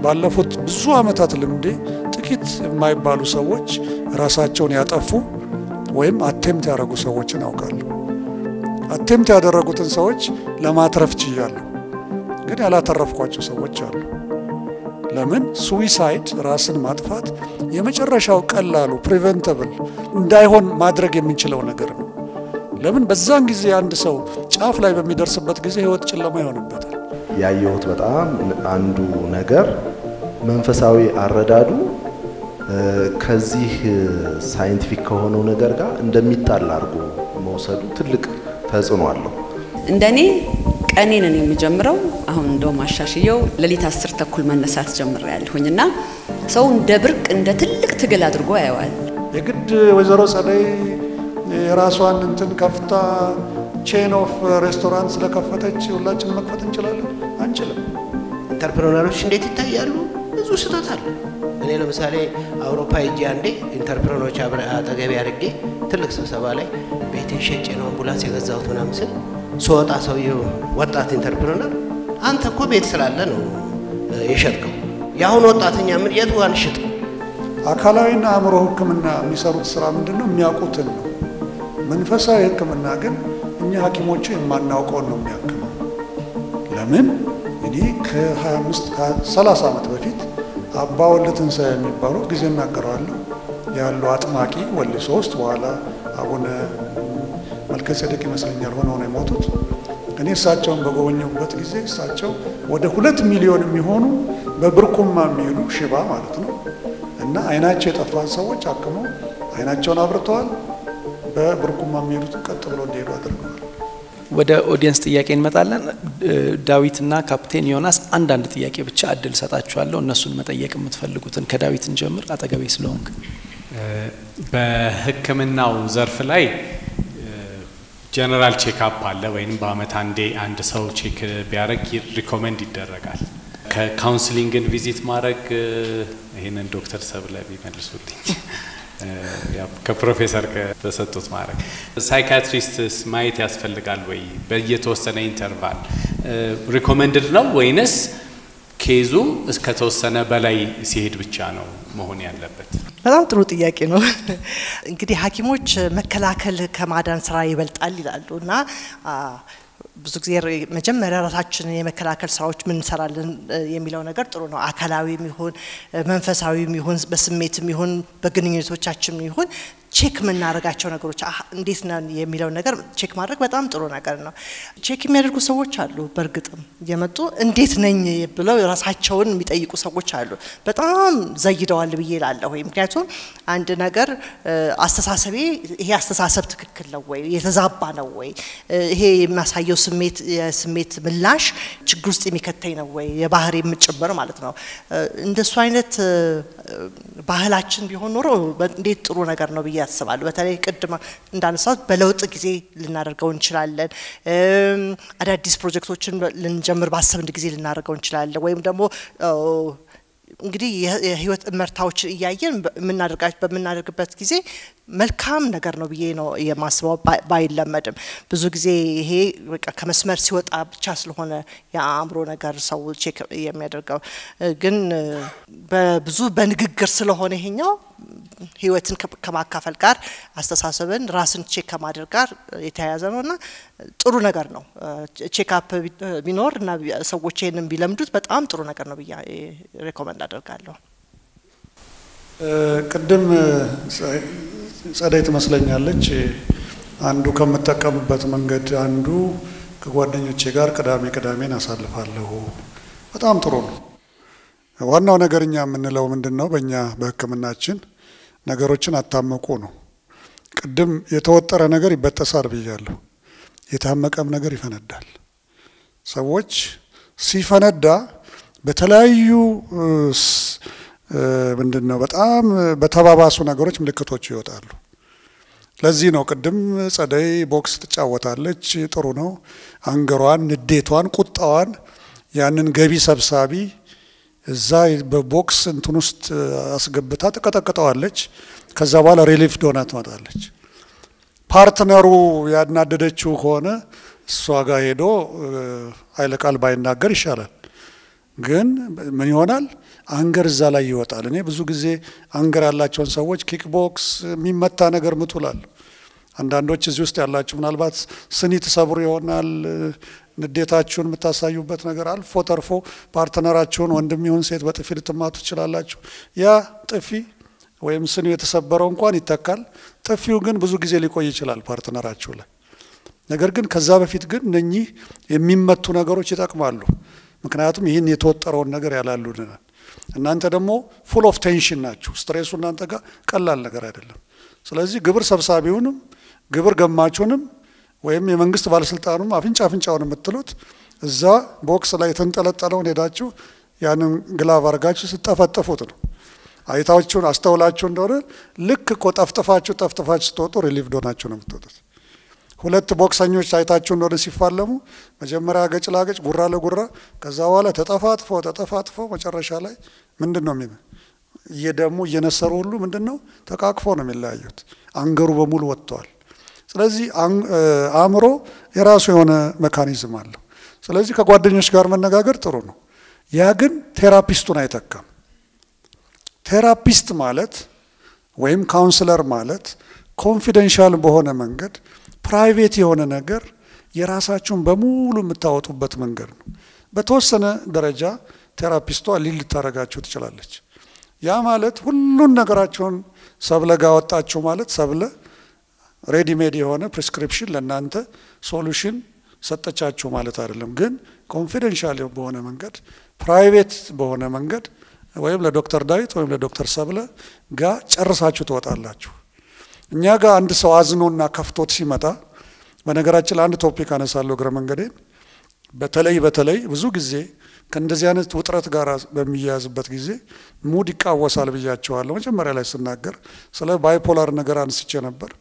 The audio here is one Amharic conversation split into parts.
ባለፉት ብዙ ዓመታት ልምዴ ጥቂት የማይባሉ ሰዎች ራሳቸውን ያጠፉ ወይም አቴምት ያደረጉ ሰዎችን አውቃለሁ። አቴምት ያደረጉትን ሰዎች ለማትረፍ ችያለሁ፣ ግን ያላተረፍኳቸው ሰዎች አሉ። ለምን ሱዊሳይድ ራስን ማጥፋት የመጨረሻው ቀላሉ ፕሪቨንተብል እንዳይሆን ማድረግ የምንችለው ነገር ነው። ለምን በዛን ጊዜ አንድ ሰው ጫፍ ላይ በሚደርስበት ጊዜ ህይወት ጨለማ ይሆንበታል። ያየሁት በጣም አንዱ ነገር መንፈሳዊ አረዳዱ ከዚህ ሳይንቲፊክ ከሆነው ነገር ጋር እንደሚጣል አድርጎ መውሰዱ ትልቅ ተጽዕኖ አለው። እንደኔ ቀኔንን የምጀምረው አሁን እንደውም አሻሽየው ሌሊት አስር ተኩል መነሳት ጀምሬ ያለሁኝ እና ሰው እንደ ብርቅ እንደ ትልቅ ትግል አድርጎ ያየዋል። የግድ ወይዘሮ ጸደይ የራሷን እንትን ከፍታ ቼን ኦፍ ሬስቶራንት ስለከፈተች ሁላችን መክፈት እንችላለን? አንችልም። ኢንተርፕረነሮች እንዴት ይታያሉ? ብዙ ስህተት አለ። እኔ ለምሳሌ አውሮፓ ሄጄ አንዴ ኢንተርፕረነሮች አጠገቤ አድርጌ ትልቅ ስብሰባ ላይ ቤቴን ሸጬ ነው አምቡላንስ የገዛሁት ምናምን ስል ስወጣ ሰውየው ወጣት ኢንተርፕረነር አንተ እኮ ቤት ስላለ ነው የሸጥከው። የአሁን ወጣተኛ ምን የቱ ጋር እንሽጥ? አካላዊና አእምሮ ሕክምና የሚሰሩት ስራ ምንድን ነው? የሚያውቁትን ነው። መንፈሳዊ ሕክምና ግን እኛ ሐኪሞቹ የማናውቀውን ነው የሚያክመው። ለምን እኔ ከ25 ከ30 ዓመት በፊት አባ ወልደ ትንሣኤ የሚባሉት ጊዜ እናገረዋለሁ ያሉ አጥማቂ ወሊሶ ውስጥ በኋላ አቡነ መልከ ጼዴቅ ይመስለኛል ሆነው ነው የሞቱት። እኔ እሳቸውን በጎበኘሁበት ጊዜ እሳቸው ወደ ሁለት ሚሊዮን የሚሆኑ በብርኩማ የሚሄዱ ሽባ ማለት ነው እና አይናቸው የጠፋን ሰዎች አክመው አይናቸውን አብርተዋል። በብርኩማ የሚሄዱትን ቀጥ ብለው እንዲሄዱ አድርገዋል። ወደ ኦዲየንስ ጥያቄ እንመጣለን። ዳዊትና ካፕቴን ዮናስ አንዳንድ ጥያቄ ብቻ እድል ሰጣችኋለሁ። እነሱን መጠየቅ የምትፈልጉትን ከዳዊት እንጀምር፣ አጠገቤ ስለሆንክ። በሕክምናው ዘርፍ ላይ ጀነራል ቼክአፕ አለ ወይም በአመት አንዴ አንድ ሰው ቼክ ቢያደርግ ሪኮመንድ ይደረጋል። ከካውንስሊንግን ቪዚት ማድረግ ይህንን ዶክተር ሰብለ ቢመልሱልኝ ከፕሮፌሰር ከተሰጡት ማድረግ ሳይካትሪስትስ ማየት ያስፈልጋል ወይ? በየተወሰነ ኢንተርቫል ሪኮመንድድ ነው ወይንስ ኬዙ እስከተወሰነ በላይ ሲሄድ ብቻ ነው መሆን ያለበት? በጣም ጥሩ ጥያቄ ነው። እንግዲህ ሐኪሞች መከላከል ከማዳን ስራ ይበልጣል ይላሉ እና ብዙ ጊዜ መጀመሪያ ራሳችንን የመከላከል ስራዎች ምን እንሰራለን የሚለው ነገር ጥሩ ነው። አካላዊም ይሁን መንፈሳዊም ይሁን በስሜትም ይሁን በግንኙነቶቻችንም ይሁን ቼክ የምናደርጋቸው ነገሮች እንዴት ነን የሚለው ነገር ቼክ ማድረግ በጣም ጥሩ ነገር ነው። ቼክ የሚያደርጉ ሰዎች አሉ። በእርግጥም እየመጡ እንዴት ነኝ ብለው ራሳቸውን የሚጠይቁ ሰዎች አሉ። በጣም ዘይደዋል ብዬ እላለሁ። ምክንያቱም አንድ ነገር አስተሳሰቤ ይሄ አስተሳሰብ ትክክል ነው ወይ የተዛባ ነው ወይ ይሄ የሚያሳየው ስሜት የስሜት ምላሽ ችግር ውስጥ የሚከተኝ ነው ወይ የባህሪ የምጭምር ማለት ነው። እንደሱ አይነት ባህላችን ቢሆን ኖሮ እንዴት ጥሩ ነገር ነው ብዬ ያስባሉ። በተለይ ቅድም እንዳነሳት በለውጥ ጊዜ ልናደርገው እንችላለን። አዳዲስ ፕሮጀክቶችን ልንጀምር ባሰብን ጊዜ ልናደርገው እንችላለን። ወይም ደግሞ እንግዲህ የህይወት እመርታዎች እያየን በምናደርግበት ጊዜ መልካም ነገር ነው ብዬ ነው የማስበው። ባይለመድም ብዙ ጊዜ ይሄ በቃ ከመስመር ሲወጣ ብቻ ስለሆነ የአእምሮ ነገር ሰው ቼክ የሚያደርገው ግን በብዙ በንግግር ስለሆነ ይሄኛው ህይወትን ከማካፈል ጋር አስተሳሰብን ራስን ቼክ ከማድረግ ጋር የተያያዘ ነው እና ጥሩ ነገር ነው። ቼክአፕ ቢኖር እና ሰዎች ይህንን ቢለምዱት በጣም ጥሩ ነገር ነው ብዬ ሬኮመንድ አደርጋለሁ። ቅድም ጸደይ ትመስለኛለች አንዱ ከምጠቀምበት መንገድ አንዱ ከጓደኞቼ ጋር ቅዳሜ ቅዳሜን አሳልፋለሁ። በጣም ጥሩ ነው። ዋናው ነገር እኛ የምንለው ምንድን ነው? በእኛ በሕክምናችን ነገሮችን አታመቁ ነው። ቅድም የተወጠረ ነገር ይበጠሳል ብያለሁ። የታመቀም ነገር ይፈነዳል። ሰዎች ሲፈነዳ በተለያዩ ምንድን ነው በጣም በተባባሱ ነገሮች ምልክቶች ይወጣሉ። ለዚህ ነው ቅድም ጸደይ ቦክስ ትጫወታለች፣ ጥሩ ነው። አንገሯን፣ ንዴቷን፣ ቁጣዋን ያንን ገቢ ሰብሳቢ እዛ በቦክስ እንትን ውስጥ አስገብታ ትቀጠቅጠዋለች። ከዛ በኋላ ሪሊፍ ሆና ትመጣለች። ፓርትነሩ ያናደደችው ከሆነ እሷ ጋር ሄዶ ኃይለ ቃል ባይናገር ይሻላል። ግን ምን ይሆናል? አንገር እዛ ላይ ይወጣል። እኔ ብዙ ጊዜ አንገር ያላቸውን ሰዎች ኪክ ቦክስ የሚመታ ነገር ምቱላለሁ። አንዳንዶች እዚህ ውስጥ ያላችሁ ምናልባት ስኒ ትሰብሩ ይሆናል። ንዴታችሁን የምታሳዩበት ነገር አልፎ ተርፎ ፓርትነራችሁን ወንድም ይሁን ሴት በጥፊ ልትማቱ ትችላላችሁ። ያ ጥፊ ወይም ስኒው የተሰበረው እንኳን ይተካል። ጥፊው ግን ብዙ ጊዜ ሊቆይ ይችላል ፓርትነራችሁ ላይ። ነገር ግን ከዛ በፊት ግን እነኚህ የሚመቱ ነገሮች ይጠቅማሉ። ምክንያቱም ይህን የተወጠረውን ነገር ያላሉልናል። እናንተ ደግሞ ፉል ኦፍ ቴንሽን ናችሁ። ስትሬሱ እናንተ ጋር ቀላል ነገር አይደለም። ስለዚህ ግብር ሰብሳቢውንም ግብር ገማቹንም ወይም የመንግስት ባለስልጣኑም አፍንጫ አፍንጫውን የምትሉት እዛ ቦክስ ላይ የተንጠለጠለውን ሄዳችሁ ያንን ግላቭ አድርጋችሁ ስጠፈጥፉት ነው። አይታችሁን አስተውላችሁ እንደሆነ ልክ እኮ ጠፍጥፋችሁ ጠፍጥፋችሁ ስትወጡ ሪሊቭ ዶናችሁ ነው የምትወጡት። ሁለት ቦክሰኞች አይታችሁ እንደሆነ ሲፋለሙ መጀመሪያ ገጭ ላገጭ፣ ጉራ ለጉራ፣ ከዛ በኋላ ተጠፋጥፎ ተጠፋጥፎ መጨረሻ ላይ ምንድን ነው የሚ እየደሙ እየነሰሩ ሁሉ ምንድን ነው ተቃቅፎ ነው የሚለያዩት። አንገሩ በሙሉ ወጥተዋል። ስለዚህ አእምሮ የራሱ የሆነ ሜካኒዝም አለው። ስለዚህ ከጓደኞች ጋር መነጋገር ጥሩ ነው። ያ ግን ቴራፒስቱን አይተካም። ቴራፒስት ማለት ወይም ካውንስለር ማለት ኮንፊደንሻል በሆነ መንገድ ፕራይቬት የሆነ ነገር የራሳችሁን በሙሉ የምታወጡበት መንገድ ነው። በተወሰነ ደረጃ ቴራፒስቷ ሊል ልታደርጋችሁ ትችላለች። ያ ማለት ሁሉን ነገራችሁን ሰብለ ጋር ወጣችሁ ማለት ሰብለ ሬዲሜድ የሆነ ፕሪስክሪፕሽን ለእናንተ ሶሉሽን ሰጠቻችሁ ማለት አይደለም። ግን ኮንፊደንሻል በሆነ መንገድ ፕራይቬት በሆነ መንገድ ወይም ለዶክተር ዳዊት ወይም ለዶክተር ሰብለ ጋር ጨርሳችሁ ትወጣላችሁ። እኛ ጋር አንድ ሰው አዝኖና ከፍቶት ሲመጣ በነገራችን ላይ አንድ ቶፒክ አነሳለሁ እግረ መንገዴን። በተለይ በተለይ ብዙ ጊዜ ከእንደዚህ አይነት ውጥረት ጋር በሚያያዝበት ጊዜ ሙድ ይቃወሳል ብያቸዋለሁ። መጀመሪያ ላይ ስናገር ስለ ባይፖላር ነገር አንስቼ ነበር።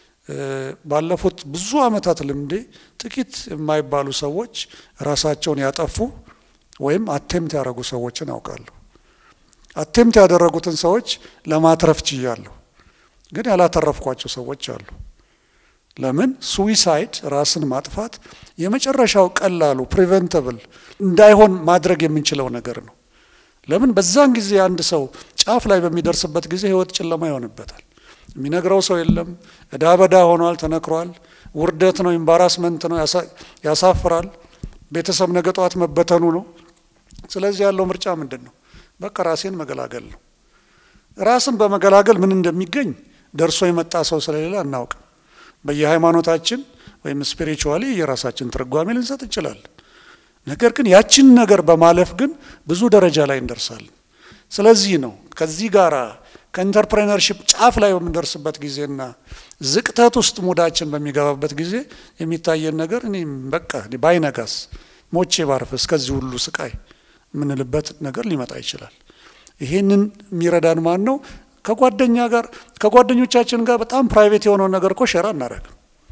ባለፉት ብዙ ዓመታት ልምዴ ጥቂት የማይባሉ ሰዎች ራሳቸውን ያጠፉ ወይም አቴምት ያደረጉ ሰዎችን አውቃለሁ። አቴምት ያደረጉትን ሰዎች ለማትረፍ ችያለሁ፣ ግን ያላተረፍኳቸው ሰዎች አሉ። ለምን ሱዊሳይድ ራስን ማጥፋት የመጨረሻው ቀላሉ ፕሪቨንተብል እንዳይሆን ማድረግ የምንችለው ነገር ነው። ለምን በዛን ጊዜ አንድ ሰው ጫፍ ላይ በሚደርስበት ጊዜ ህይወት ጨለማ ይሆንበታል። የሚነግረው ሰው የለም። እዳ በዳ ሆኗል፣ ተነክሯል። ውርደት ነው፣ ኢምባራስመንት ነው፣ ያሳፍራል። ቤተሰብ ነገ ጠዋት መበተኑ ነው። ስለዚህ ያለው ምርጫ ምንድን ነው? በቃ ራሴን መገላገል ነው። ራስን በመገላገል ምን እንደሚገኝ ደርሶ የመጣ ሰው ስለሌለ አናውቅም። በየሃይማኖታችን ወይም ስፒሪቹዋሊ የራሳችን ትርጓሜ ልንሰጥ እንችላለን። ነገር ግን ያችን ነገር በማለፍ ግን ብዙ ደረጃ ላይ እንደርሳለን። ስለዚህ ነው ከዚህ ጋራ ከኢንተርፕሬነርሽፕ ጫፍ ላይ በምንደርስበት ጊዜና ዝቅተት ውስጥ ሙዳችን በሚገባበት ጊዜ የሚታየን ነገር እኔ በቃ ባይነጋስ ሞቼ ባርፍ እስከዚህ ሁሉ ስቃይ የምንልበት ነገር ሊመጣ ይችላል። ይሄንን የሚረዳን ማን ነው? ከጓደኛ ጋር ከጓደኞቻችን ጋር በጣም ፕራይቬት የሆነውን ነገር እኮ ሸራ እናደርግም።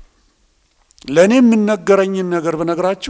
ለእኔ የምነገረኝን ነገር ብነግራችሁ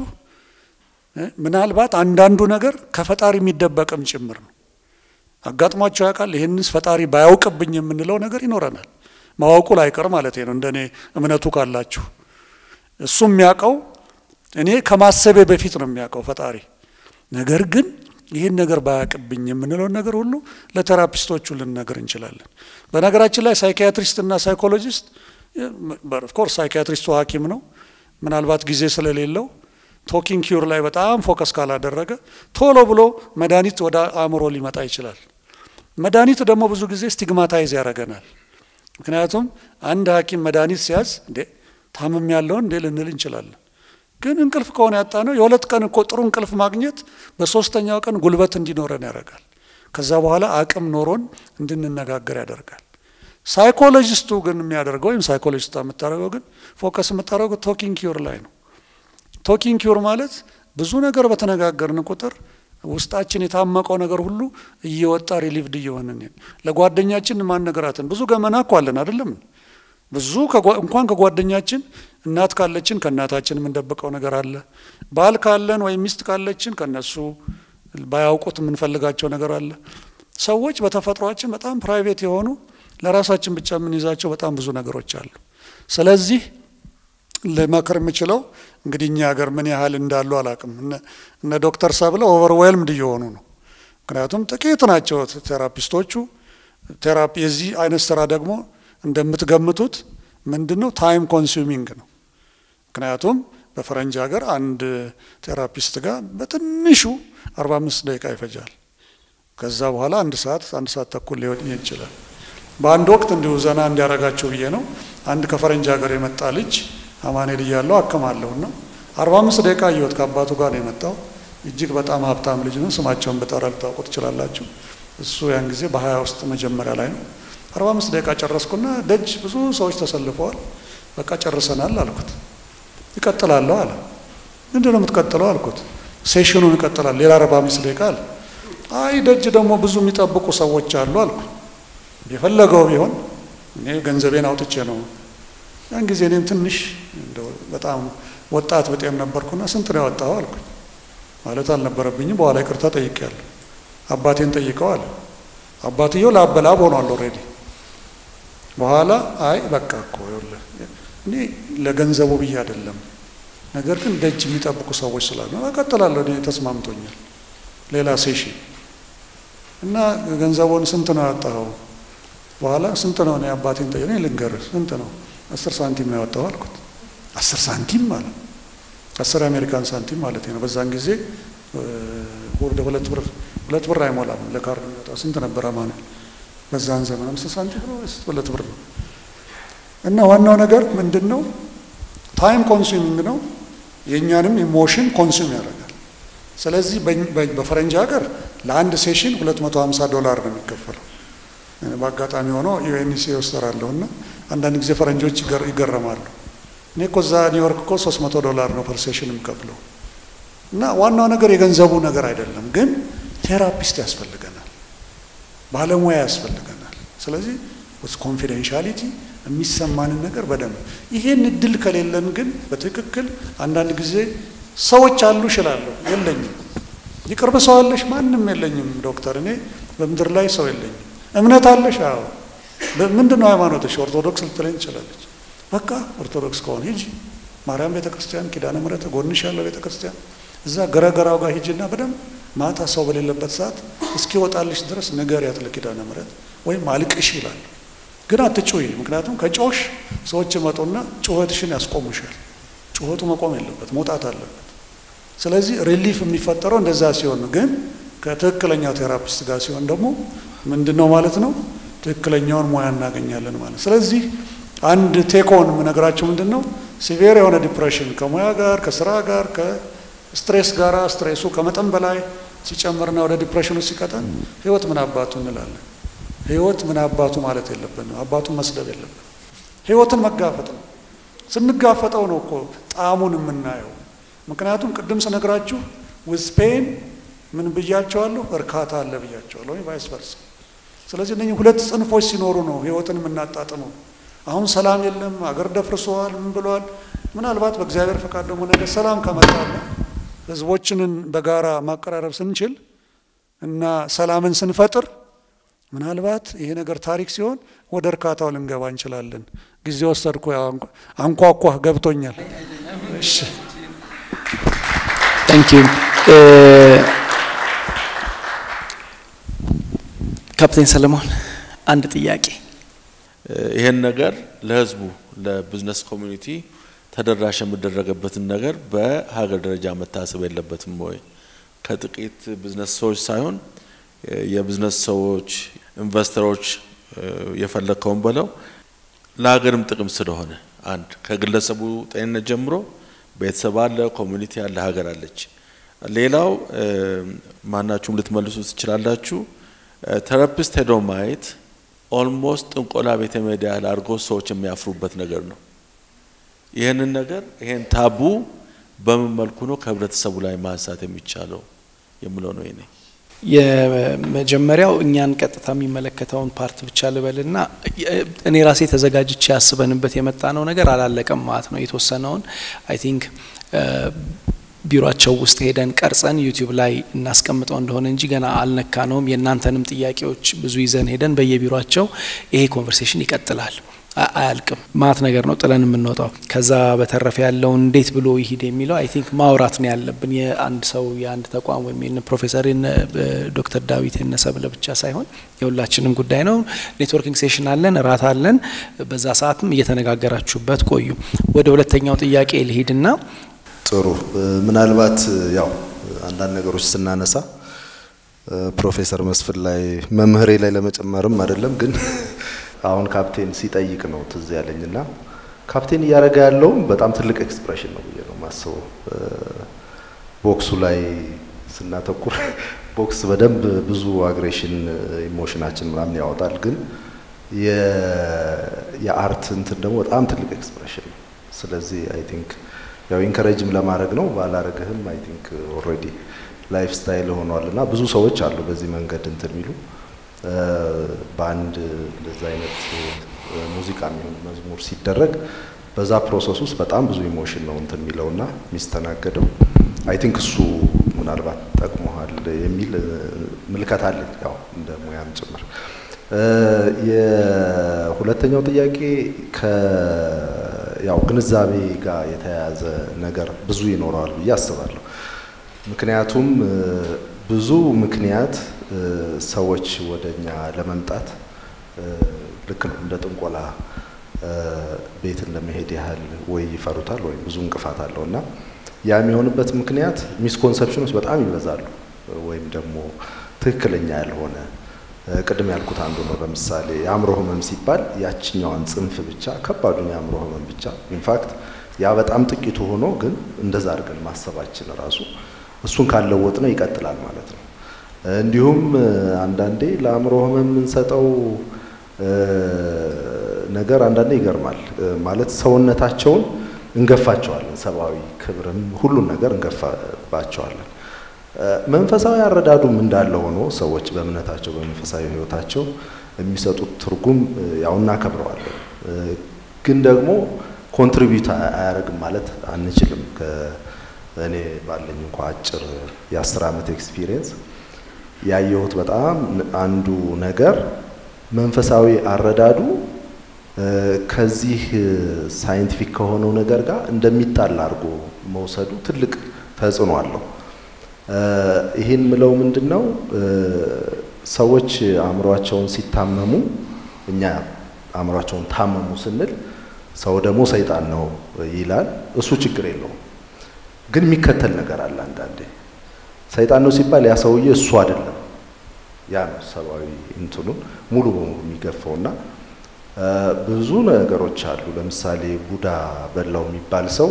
ምናልባት አንዳንዱ ነገር ከፈጣሪ የሚደበቅም ጭምር ነው። አጋጥሟቸው ያውቃል። ይህንስ ፈጣሪ ባያውቅብኝ የምንለው ነገር ይኖረናል። ማወቁ ላይቀር ማለት ነው። እንደኔ እምነቱ ካላችሁ እሱ የሚያውቀው እኔ ከማሰቤ በፊት ነው የሚያውቀው ፈጣሪ። ነገር ግን ይህን ነገር ባያውቅብኝ የምንለውን ነገር ሁሉ ለቴራፒስቶቹ ልንነግር እንችላለን። በነገራችን ላይ ሳይኪያትሪስት እና ሳይኮሎጂስት ኦፍኮርስ ሳይኪያትሪስቱ ሐኪም ነው። ምናልባት ጊዜ ስለሌለው ቶኪንግ ኪዩር ላይ በጣም ፎከስ ካላደረገ ቶሎ ብሎ መድኃኒት ወደ አእምሮ ሊመጣ ይችላል። መድኃኒት ደግሞ ብዙ ጊዜ ስቲግማታይዝ ያደርገናል። ምክንያቱም አንድ ሐኪም መድኃኒት ሲያዝ እንዴ ታምም ያለውን እንዴ ልንል እንችላለን። ግን እንቅልፍ ከሆነ ያጣ ነው የሁለት ቀን እኮ ጥሩ እንቅልፍ ማግኘት በሶስተኛው ቀን ጉልበት እንዲኖረን ያደርጋል። ከዛ በኋላ አቅም ኖሮን እንድንነጋገር ያደርጋል። ሳይኮሎጂስቱ ግን የሚያደርገው ወይም ሳይኮሎጂስቷ የምታደርገው ግን ፎከስ የምታደርገው ቶኪንግ ኪዩር ላይ ነው። ቶኪንግ ኪዩር ማለት ብዙ ነገር በተነጋገርን ቁጥር ውስጣችን የታመቀው ነገር ሁሉ እየወጣ ሪሊቭድ እየሆንን ለጓደኛችን ማነገራትን ብዙ ገመና እኮ አለን አይደለም ብዙ እንኳን ከጓደኛችን እናት ካለችን ከእናታችን የምንደብቀው ነገር አለ። ባል ካለን ወይም ሚስት ካለችን ከነሱ ባያውቁት የምንፈልጋቸው ነገር አለ። ሰዎች በተፈጥሯችን በጣም ፕራይቬት የሆኑ ለራሳችን ብቻ የምንይዛቸው በጣም ብዙ ነገሮች አሉ። ስለዚህ ልመክር የምችለው እንግዲህ እኛ ሀገር ምን ያህል እንዳሉ አላቅም። እነ ዶክተር ሰብለ ኦቨርዌልምድ እየሆኑ ነው። ምክንያቱም ጥቂት ናቸው ቴራፒስቶቹ። ቴራፒ የዚህ አይነት ስራ ደግሞ እንደምትገምቱት ምንድን ነው ታይም ኮንሱሚንግ ነው። ምክንያቱም በፈረንጅ ሀገር አንድ ቴራፒስት ጋር በትንሹ አርባ አምስት ደቂቃ ይፈጃል። ከዛ በኋላ አንድ ሰዓት አንድ ሰዓት ተኩል ሊሆን ይችላል። በአንድ ወቅት እንዲሁ ዘና እንዲያረጋቸው ብዬ ነው አንድ ከፈረንጅ ሀገር የመጣ ልጅ አማኔል እያለው አክማለሁና አርባ አምስት ደቂቃ እየወት ከአባቱ ጋር ነው የመጣው። እጅግ በጣም ሀብታም ልጅ ነው። ስማቸውን በጠራ ልታውቁ ትችላላችሁ። እሱ ያን ጊዜ በሀያ ውስጥ መጀመሪያ ላይ ነው። አርባ አምስት ደቂቃ ጨረስኩና ደጅ ብዙ ሰዎች ተሰልፈዋል። በቃ ጨርሰናል አልኩት። ይቀጥላለሁ አለ። ምንድን ነው የምትቀጥለው አልኩት። ሴሽኑን ይቀጥላል ሌላ አርባ አምስት ደቂቃ አለ። አይ ደጅ ደግሞ ብዙ የሚጠብቁ ሰዎች አሉ አልኩ። የፈለገው ቢሆን እኔ ገንዘቤን አውጥቼ ነው። ያን ጊዜ እኔም ትንሽ እንደው በጣም ወጣት በጤም ነበርኩና ስንት ነው ያወጣው አልኩኝ። ማለት አልነበረብኝም። በኋላ ይቅርታ ጠይቄያለሁ። አባቴን ጠይቀው አለ። አባትየው ላበላብ ሆኗል ኦልሬዲ። በኋላ አይ በቃ እኮ ይኸውልህ እኔ ለገንዘቡ ብዬ አይደለም፣ ነገር ግን ደጅ የሚጠብቁ ሰዎች ስላሉ እቀጥላለሁ። እኔ ተስማምቶኛል። ሌላ ሴሽን እና ገንዘቡን ስንት ነው ያወጣኸው? በኋላ ስንት ነው? እኔ አባቴን ጠየቀ። እኔ ልንገርህ ስንት ነው? አስር ሳንቲም ነው ያወጣኸው አልኩት። አስር ሳንቲም ማለት አስር የአሜሪካን ሳንቲም ማለት ነው። በዛን ጊዜ ወደ ሁለት ብር ሁለት ብር አይሞላም ለካርድ የሚወጣው ስንት ነበረ ማለት በዛን ዘመን አምስት ሳንቲም ነው ወይስ ሁለት ብር ነው? እና ዋናው ነገር ምንድን ነው? ታይም ኮንሱሚንግ ነው። የእኛንም ኢሞሽን ኮንሱም ያደርጋል። ስለዚህ በፈረንጅ ሀገር ለአንድ ሴሽን 250 ዶላር ነው የሚከፈለው። በአጋጣሚ ሆኖ ዩኤንሲ ወስተራለሁ እና አንዳንድ ጊዜ ፈረንጆች ይገረማሉ። እኔ እኮ እዛ ኒውዮርክ እኮ 300 ዶላር ነው ፐር ሴሽን የምከፍለው። እና ዋናው ነገር የገንዘቡ ነገር አይደለም፣ ግን ቴራፒስት ያስፈልገናል፣ ባለሙያ ያስፈልገናል። ስለዚህ ኮንፊደንሻሊቲ የሚሰማንን ነገር በደንብ ይሄን እድል ከሌለን ግን በትክክል አንዳንድ ጊዜ ሰዎች አሉ እችላለሁ፣ የለኝም። ይቅርብ ሰው አለሽ? ማንም የለኝም ዶክተር፣ እኔ በምድር ላይ ሰው የለኝም። እምነት አለሽ? አዎ። ምንድን ነው ሃይማኖትሽ? ኦርቶዶክስ ልትለኝ ትችላለች። በቃ ኦርቶዶክስ ከሆነ ሂጂ ማርያም ቤተ ክርስቲያን፣ ኪዳነ ምሕረት ጎንሽ ያለው ቤተ ክርስቲያን፣ እዛ ገረገራው ጋር ሂጂና በደንብ ማታ ሰው በሌለበት ሰዓት እስኪወጣልሽ ድረስ ንገሪያት ለኪዳነ ምሕረት ወይም አልቅሽ ይላል። ግን አትጩይ፣ ምክንያቱም ከጮሽ ሰዎች መጡና ጩኸትሽን ያስቆሙሻል። ጩኸቱ መቆም የለበት መውጣት አለበት። ስለዚህ ሪሊፍ የሚፈጠረው እንደዛ ሲሆን ነው። ግን ከትክክለኛው ቴራፒስት ጋር ሲሆን ደግሞ ምንድን ነው ማለት ነው ትክክለኛውን ሙያ እናገኛለን ማለት። ስለዚህ አንድ ቴኮን የምነግራቸው ምንድን ነው ሲቪር የሆነ ዲፕሬሽን ከሙያ ጋር ከስራ ጋር ከስትሬስ ጋር ስትሬሱ ከመጠን በላይ ሲጨምርና ወደ ዲፕሬሽኑ ሲቀጠን ህይወት ምን አባቱ እንላለን። ህይወት ምን አባቱ ማለት የለብንም። አባቱን መስደብ የለብን። ህይወትን መጋፈጥ ነው። ስንጋፈጠው ነው እኮ ጣዕሙን የምናየው። ምክንያቱም ቅድም ስነግራችሁ ዊዝ ፔን ምን ብያቸዋለሁ? እርካታ አለ ብያቸዋለሁ፣ ወይ ቫይስ ቨርሳ። ስለዚህ እነኚህ ሁለት ጽንፎች ሲኖሩ ነው ህይወትን የምናጣጥመው። አሁን ሰላም የለም፣ አገር ደፍርሰዋል፣ ምን ብለዋል። ምናልባት በእግዚአብሔር ፈቃድ ደግሞ ነገር ሰላም ከመጣለ ህዝቦችንን በጋራ ማቀራረብ ስንችል እና ሰላምን ስንፈጥር ምናልባት ይሄ ነገር ታሪክ ሲሆን ወደ እርካታው ልንገባ እንችላለን። ጊዜ ወሰድኩ፣ አንኳኳ፣ ገብቶኛል። እሺ ታንክ ዩ ካፕቴን ሰለሞን አንድ ጥያቄ ይሄን ነገር ለህዝቡ ለቢዝነስ ኮሚኒቲ ተደራሽ የሚደረገበትን ነገር በሀገር ደረጃ መታሰብ የለበትም ወይ? ከጥቂት ቢዝነስ ሰዎች ሳይሆን የቢዝነስ ሰዎች፣ ኢንቨስተሮች የፈለግከውን በለው ለሀገርም ጥቅም ስለሆነ አንድ ከግለሰቡ ጤንነት ጀምሮ ቤተሰብ አለ፣ ኮሚኒቲ አለ፣ ሀገር አለች። ሌላው ማናችሁም ልትመልሱ ትችላላችሁ። ቴራፒስት ሄዶ ማየት ኦልሞስት ጥንቆላ ቤተ ሜዳ ያህል አድርጎ ሰዎች የሚያፍሩበት ነገር ነው። ይህንን ነገር ይሄን ታቡ በምን መልኩ ነው ከህብረተሰቡ ላይ ማንሳት የሚቻለው የምለው ነው ይኔ የመጀመሪያው እኛን ቀጥታ የሚመለከተውን ፓርት ብቻ ልበልና እኔ ራሴ ተዘጋጅቼ ያስበንበት የመጣ ነው ነገር አላለቀም ማለት ነው። የተወሰነውን አይ ቲንክ ቢሮቸው ውስጥ ሄደን ቀርጸን ዩቲዩብ ላይ እናስቀምጠው እንደሆነ እንጂ ገና አልነካ ነውም። የእናንተንም ጥያቄዎች ብዙ ይዘን ሄደን በየቢሮቸው ይሄ ኮንቨርሴሽን ይቀጥላል። አያልቅም። ማት ነገር ነው ጥለን የምንወጣው። ከዛ በተረፈ ያለውን እንዴት ብሎ ይሂድ የሚለው አይ ቲንክ ማውራት ነው ያለብን። የአንድ ሰው የአንድ ተቋም ወይም የነ ፕሮፌሰር ዶክተር ዳዊት የነሰብለ ብቻ ሳይሆን የሁላችንም ጉዳይ ነው። ኔትወርኪንግ ሴሽን አለን፣ እራት አለን። በዛ ሰዓትም እየተነጋገራችሁበት ቆዩ። ወደ ሁለተኛው ጥያቄ ልሂድና ጥሩ ምናልባት ያው አንዳንድ ነገሮች ስናነሳ ፕሮፌሰር መስፍን ላይ መምህሬ ላይ ለመጨመርም አይደለም ግን አሁን ካፕቴን ሲጠይቅ ነው ትዝ ያለኝና ካፕቴን እያደረገ ያለውም በጣም ትልቅ ኤክስፕሬሽን ነው ብዬ ነው ማስበው። ቦክሱ ላይ ስናተኩር ቦክስ በደንብ ብዙ አግሬሽን ኢሞሽናችን ምናምን ያወጣል፣ ግን የአርት እንትን ደግሞ በጣም ትልቅ ኤክስፕሬሽን ነው። ስለዚህ አይ ቲንክ ያው ኢንከሬጅም ለማድረግ ነው ባላረግህም አይ ቲንክ ኦልሬዲ ላይፍ ስታይል ሆኗል እና ብዙ ሰዎች አሉ በዚህ መንገድ እንትን የሚሉ በአንድ እንደዛ አይነት ሙዚቃ የሚሆን መዝሙር ሲደረግ በዛ ፕሮሰስ ውስጥ በጣም ብዙ ኢሞሽን ነው እንትን የሚለውና የሚስተናገደው። አይ ቲንክ እሱ ምናልባት ጠቅሞሃል የሚል ምልከታ አለኝ፣ ያው እንደ ሙያም ጭምር። የሁለተኛው ጥያቄ ከ ያው ግንዛቤ ጋር የተያያዘ ነገር ብዙ ይኖረዋል ብዬ አስባለሁ። ምክንያቱም ብዙ ምክንያት ሰዎች ወደ እኛ ለመምጣት ልክ ነው እንደ ጥንቆላ ቤትን ለመሄድ ያህል ወይ ይፈሩታል ወይም ብዙ እንቅፋት አለው እና ያ የሚሆንበት ምክንያት ሚስኮንሰፕሽኖች በጣም ይበዛሉ ወይም ደግሞ ትክክለኛ ያልሆነ ቅድም ያልኩት አንዱ ነው። ለምሳሌ የአእምሮ ህመም ሲባል ያችኛዋን ጽንፍ ብቻ ከባዱን የአእምሮ ህመም ብቻ ኢንፋክት ያ በጣም ጥቂቱ ሆኖ ግን እንደዛ አድርገን ማሰባችን ራሱ እሱን ካለወጥ ነው ይቀጥላል ማለት ነው። እንዲሁም አንዳንዴ ለአእምሮ ህመም የምንሰጠው ነገር አንዳንዴ ይገርማል። ማለት ሰውነታቸውን እንገፋቸዋለን፣ ሰብአዊ ክብርም ሁሉን ነገር እንገፋባቸዋለን። መንፈሳዊ አረዳዱም እንዳለ ሆኖ ሰዎች በእምነታቸው በመንፈሳዊ ህይወታቸው የሚሰጡት ትርጉም ያው እናከብረዋለን። ግን ደግሞ ኮንትሪቢዩት አያደርግም ማለት አንችልም። እኔ ባለኝ እንኳ አጭር የአስር ዓመት ኤክስፒሪየንስ ያየሁት በጣም አንዱ ነገር መንፈሳዊ አረዳዱ ከዚህ ሳይንቲፊክ ከሆነው ነገር ጋር እንደሚጣል አድርጎ መውሰዱ ትልቅ ተጽዕኖ አለው። ይህን ምለው ምንድን ነው ሰዎች አእምሯቸውን ሲታመሙ እኛ አእምሯቸውን ታመሙ ስንል ሰው ደግሞ ሰይጣን ነው ይላል። እሱ ችግር የለውም። ግን የሚከተል ነገር አለ። አንዳንዴ ሰይጣን ነው ሲባል ያ ሰውዬ እሱ አይደለም። ያ ነው ሰብአዊ እንትኑን ሙሉ በሙሉ የሚገፋውና ብዙ ነገሮች አሉ። ለምሳሌ ቡዳ በላው የሚባል ሰው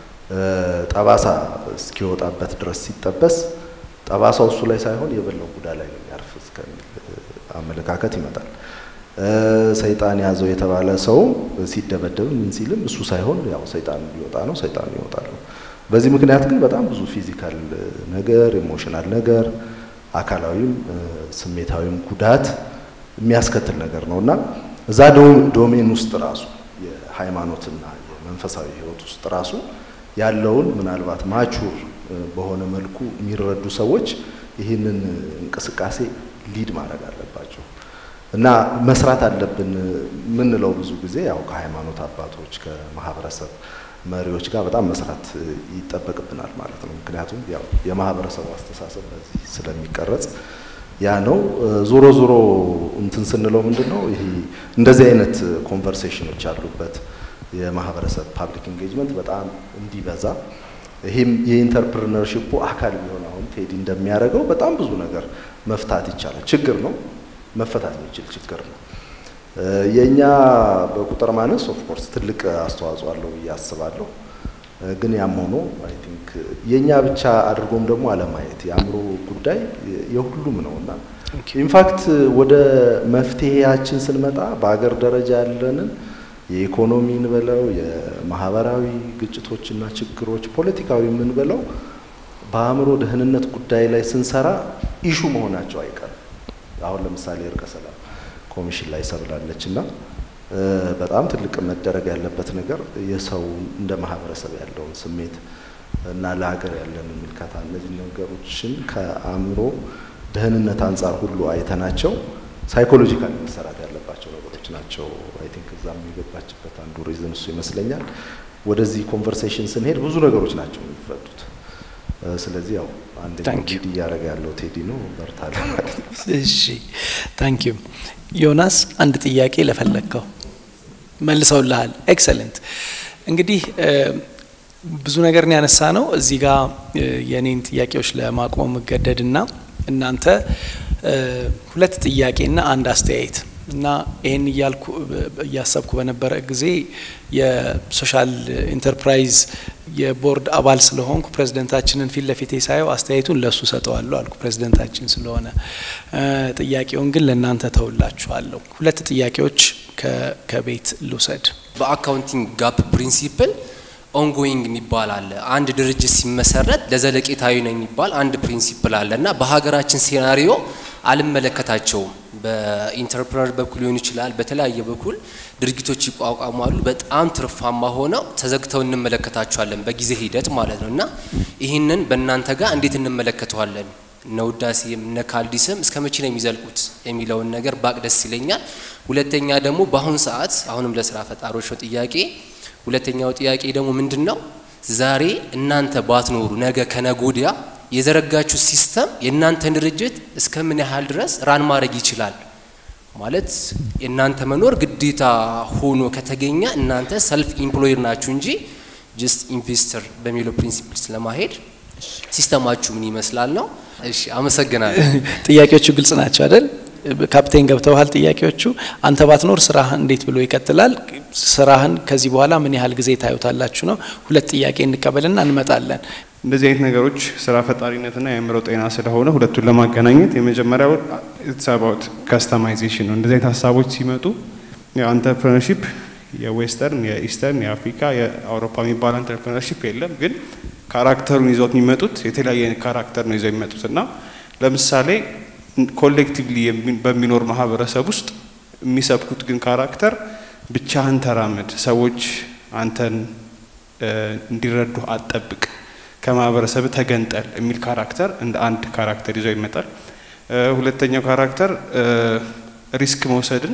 ጠባሳ እስኪወጣበት ድረስ ሲጠበስ ጠባሳው እሱ ላይ ሳይሆን የበላው ቡዳ ላይ ነው የሚያርፍ እስከሚል አመለካከት ይመጣል። ሰይጣን ያዘው የተባለ ሰው ሲደበደብም ምን ሲልም እሱ ሳይሆን ያው ሰይጣን ሊወጣ ነው፣ ሰይጣን ይወጣል ነው። በዚህ ምክንያት ግን በጣም ብዙ ፊዚካል ነገር፣ ኢሞሽናል ነገር፣ አካላዊም ስሜታዊም ጉዳት የሚያስከትል ነገር ነው እና እዛ ዶሜን ውስጥ ራሱ የሃይማኖትና የመንፈሳዊ ህይወት ውስጥ ራሱ ያለውን ምናልባት ማቹር በሆነ መልኩ የሚረዱ ሰዎች ይህንን እንቅስቃሴ ሊድ ማድረግ አለባቸው እና መስራት አለብን የምንለው ብዙ ጊዜ ያው ከሃይማኖት አባቶች ከማህበረሰብ መሪዎች ጋር በጣም መስራት ይጠበቅብናል ማለት ነው። ምክንያቱም ያው የማህበረሰቡ አስተሳሰብ በዚህ ስለሚቀረጽ ያ ነው። ዞሮ ዞሮ እንትን ስንለው ምንድን ነው ይሄ እንደዚህ አይነት ኮንቨርሴሽኖች ያሉበት የማህበረሰብ ፓብሊክ ኢንጌጅመንት በጣም እንዲበዛ ይህም የኢንተርፕርነርሽፑ አካል ቢሆን አሁን ቴዲ እንደሚያደርገው በጣም ብዙ ነገር መፍታት ይቻላል። ችግር ነው መፈታት የሚችል ችግር ነው። የእኛ በቁጥር ማነስ ኦፍ ኮርስ ትልቅ አስተዋጽኦ አለው ብዬ አስባለሁ። ግን ያም ሆኖ አይ ቲንክ የእኛ ብቻ አድርጎም ደግሞ አለማየት የአእምሮ ጉዳይ የሁሉም ነው እና ኢንፋክት ወደ መፍትሄያችን ስንመጣ በአገር ደረጃ ያለንን የኢኮኖሚ እንበለው የማህበራዊ ግጭቶችና ችግሮች ፖለቲካዊ የምንበለው በአእምሮ ደህንነት ጉዳይ ላይ ስንሰራ ኢሹ መሆናቸው አይቀርም። አሁን ለምሳሌ እርቀ ሰላም ኮሚሽን ላይ ሰብላለች እና በጣም ትልቅ መደረግ ያለበት ነገር የሰው እንደ ማህበረሰብ ያለውን ስሜት እና ለሀገር ያለንን ምልከታ እነዚህ ነገሮችን ከአእምሮ ደህንነት አንጻር ሁሉ አይተናቸው ሳይኮሎጂካሊ መሰራት ያለባቸው ነገሮች ናቸው። አይ ቲንክ እዛም የገባችበት አንዱ ሪዝን እሱ ይመስለኛል። ወደዚህ ኮንቨርሴሽን ስንሄድ ብዙ ነገሮች ናቸው የሚፈቱት። ስለዚህ ያው አንደኛው ሊድ እያደረገ ያለው ቴዲ ነው። በርታለ ማለት ነው። እሺ ታንክ ዩ ዮናስ፣ አንድ ጥያቄ ለፈለግከው መልሰውልሃል። ኤክሰለንት። እንግዲህ ብዙ ነገር ነው ያነሳ ነው። እዚህ ጋር የኔን ጥያቄዎች ለማቆም እገደድና እናንተ ሁለት ጥያቄና አንድ አስተያየት እና ይህን እያልኩ እያሰብኩ በነበረ ጊዜ የሶሻል ኢንተርፕራይዝ የቦርድ አባል ስለሆንኩ ፕሬዚደንታችንን ፊት ለፊቴ ሳየው አስተያየቱን ለእሱ ሰጠዋለሁ አልኩ ፕሬዚደንታችን ስለሆነ። ጥያቄውን ግን ለእናንተ ተውላችኋለሁ። ሁለት ጥያቄዎች ከቤት ልውሰድ። በአካውንቲንግ ጋፕ ፕሪንሲፕል ኦንጎይንግ የሚባል አለ። አንድ ድርጅት ሲመሰረት ለዘለቄታዊ ነው የሚባል አንድ ፕሪንሲፕል አለ እና በሀገራችን ሴናሪዮ አልመለከታቸውም። በኢንተርፕረነር በኩል ሊሆን ይችላል፣ በተለያየ በኩል ድርጊቶች ይቋቋማሉ። በጣም ትርፋማ ሆነው ተዘግተው እንመለከታቸዋለን በጊዜ ሂደት ማለት ነው እና ይህንን በእናንተ ጋር እንዴት እንመለከተዋለን? እነ ውዳሴም እነ ካልዲስም እስከ መቼ ነው የሚዘልቁት የሚለውን ነገር ባቅ ደስ ይለኛል። ሁለተኛ ደግሞ በአሁን ሰዓት አሁንም ለስራ ፈጣሪዎች ነው ጥያቄ ሁለተኛው ጥያቄ ደግሞ ምንድን ነው? ዛሬ እናንተ ባትኖሩ ነገ ከነጎዲያ የዘረጋችሁ ሲስተም የእናንተን ድርጅት እስከ ምን ያህል ድረስ ራን ማድረግ ይችላል? ማለት የእናንተ መኖር ግዴታ ሆኖ ከተገኘ እናንተ ሰልፍ ኢምፕሎይድ ናችሁ እንጂ ጀስት ኢንቨስተር በሚለው ፕሪንሲፕል ስለማሄድ ሲስተማችሁ ምን ይመስላል ነው። እሺ፣ አመሰግናለሁ። ጥያቄዎቹ ግልጽ ናቸው አይደል? ካፕቴን ገብተውሃል ጥያቄዎቹ። አንተ ባትኖር ስራህ እንዴት ብሎ ይቀጥላል? ስራህን ከዚህ በኋላ ምን ያህል ጊዜ ታዩታላችሁ ነው። ሁለት ጥያቄ እንቀበልና እንመጣለን። እንደዚህ አይነት ነገሮች ስራ ፈጣሪነትና የአእምሮ ጤና ስለሆነ ሁለቱን ለማገናኘት የመጀመሪያው ኢትስ አባውት ካስተማይዜሽን ነው። እንደዚህ አይነት ሀሳቦች ሲመጡ የአንተርፕረነርሺፕ የዌስተርን፣ የኢስተርን፣ የአፍሪካ፣ የአውሮፓ የሚባል አንተርፕረነርሺፕ የለም። ግን ካራክተሩን ይዘውት የሚመጡት የተለያየ አይነት ካራክተር ነው ይዘው የሚመጡት እና ለምሳሌ ኮሌክቲቭሊ በሚኖር ማህበረሰብ ውስጥ የሚሰብኩት ግን ካራክተር ብቻህን ተራመድ፣ ሰዎች አንተን እንዲረዱ አትጠብቅ፣ ከማህበረሰብ ተገንጠል የሚል ካራክተር እንደ አንድ ካራክተር ይዘው ይመጣል። ሁለተኛው ካራክተር ሪስክ መውሰድን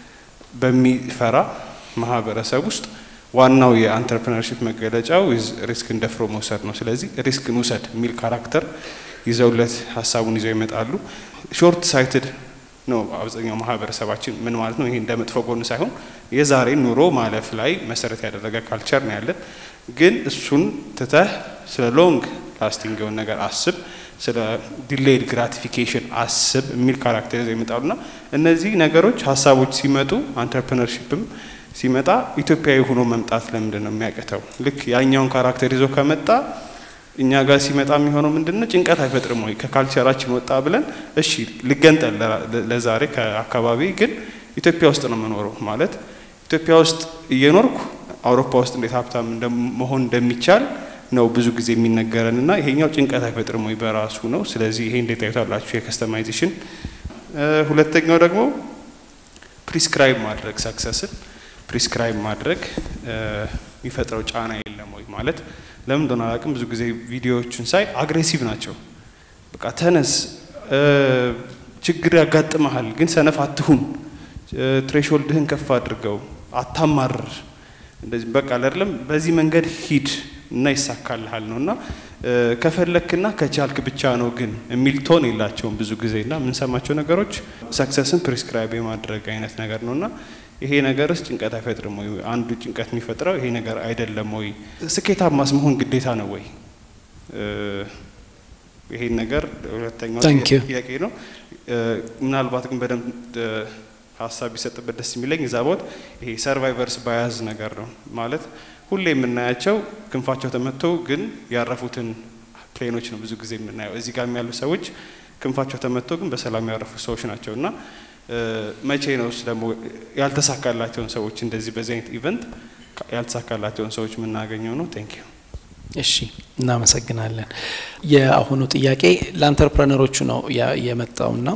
በሚፈራ ማህበረሰብ ውስጥ ዋናው የአንትረፕረነርሺፕ መገለጫው ሪስክ እንደፍሮ መውሰድ ነው። ስለዚህ ሪስክን ውሰድ የሚል ካራክተር ይዘውለት ሀሳቡን ይዘው ይመጣሉ። ሾርት ሳይትድ ነው አብዛኛው ማህበረሰባችን። ምን ማለት ነው? ይሄ እንደ መጥፎ ጎን ሳይሆን የዛሬ ኑሮ ማለፍ ላይ መሰረት ያደረገ ካልቸር ነው ያለን። ግን እሱን ትተህ ስለ ሎንግ ላስቲንግ የሆነ ነገር አስብ፣ ስለ ዲሌይድ ግራቲፊኬሽን አስብ የሚል ካራክተር ይዘው ይመጣሉና እነዚህ ነገሮች ሀሳቦች ሲመጡ አንትረፕረነርሺፕም ሲመጣ ኢትዮጵያዊ ሆኖ መምጣት ለምንድን ነው የሚያቅተው? ልክ ያኛውን ካራክተር ይዞ ከመጣ እኛ ጋር ሲመጣ የሚሆነው ምንድን ነው? ጭንቀት አይፈጥርም ወይ? ከካልቸራችን ወጣ ብለን እሺ ልገንጠል ለዛሬ ከአካባቢ ግን ኢትዮጵያ ውስጥ ነው የምኖረው ማለት ኢትዮጵያ ውስጥ እየኖርኩ አውሮፓ ውስጥ እንዴት ሀብታም መሆን እንደሚቻል ነው ብዙ ጊዜ የሚነገረን እና ይሄኛው ጭንቀት አይፈጥርም ወይ በራሱ ነው። ስለዚህ ይሄ እንዴት ታዩታላችሁ? የከስተማይዜሽን ሁለተኛው ደግሞ ፕሪስክራይብ ማድረግ ሰክሰስን ፕሪስክራይብ ማድረግ የሚፈጥረው ጫና የለም ወይ ማለት ለምን እንደሆነ አላውቅም። ብዙ ጊዜ ቪዲዮዎችን ሳይ አግሬሲቭ ናቸው። በቃ ተነስ፣ ችግር ያጋጥመሃል፣ ግን ሰነፍ አትሁን፣ ትሬሾልድህን ከፍ አድርገው፣ አታማርር፣ እንደዚህ በቃ አይደለም፣ በዚህ መንገድ ሂድ እና ይሳካልሃል ነው እና ከፈለክና ከቻልክ ብቻ ነው ግን የሚል ቶን የላቸውም ብዙ ጊዜ እና የምንሰማቸው ነገሮች ሰክሰስን ፕሪስክራይብ የማድረግ አይነት ነገር ነው እና ይሄ ነገርስ ጭንቀት አይፈጥርም ወይ? አንዱ ጭንቀት የሚፈጥረው ይሄ ነገር አይደለም ወይ? ስኬታማስ መሆን ግዴታ ነው ወይ? ይሄን ነገር ሁለተኛው ጥያቄ ነው። ምናልባት ግን በደንብ ሀሳብ ቢሰጥበት ደስ የሚለኝ እዛ ቦት ይሄ ሰርቫይቨርስ ባያዝ ነገር ነው ማለት ሁሌ የምናያቸው ክንፋቸው ተመቶ ግን ያረፉትን ፕሌኖች ነው ብዙ ጊዜ የምናየው። እዚህ ጋር ያሉ ሰዎች ክንፋቸው ተመቶ ግን በሰላም ያረፉ ሰዎች ናቸው እና መቼ ነው ደግሞ ያልተሳካላቸውን ሰዎች እንደዚህ በዚህ አይነት ኢቨንት ያልተሳካላቸውን ሰዎች የምናገኘው ነው? ቴንክ ዩ። እሺ፣ እናመሰግናለን። የአሁኑ ጥያቄ ለአንተርፕረነሮቹ ነው የመጣውና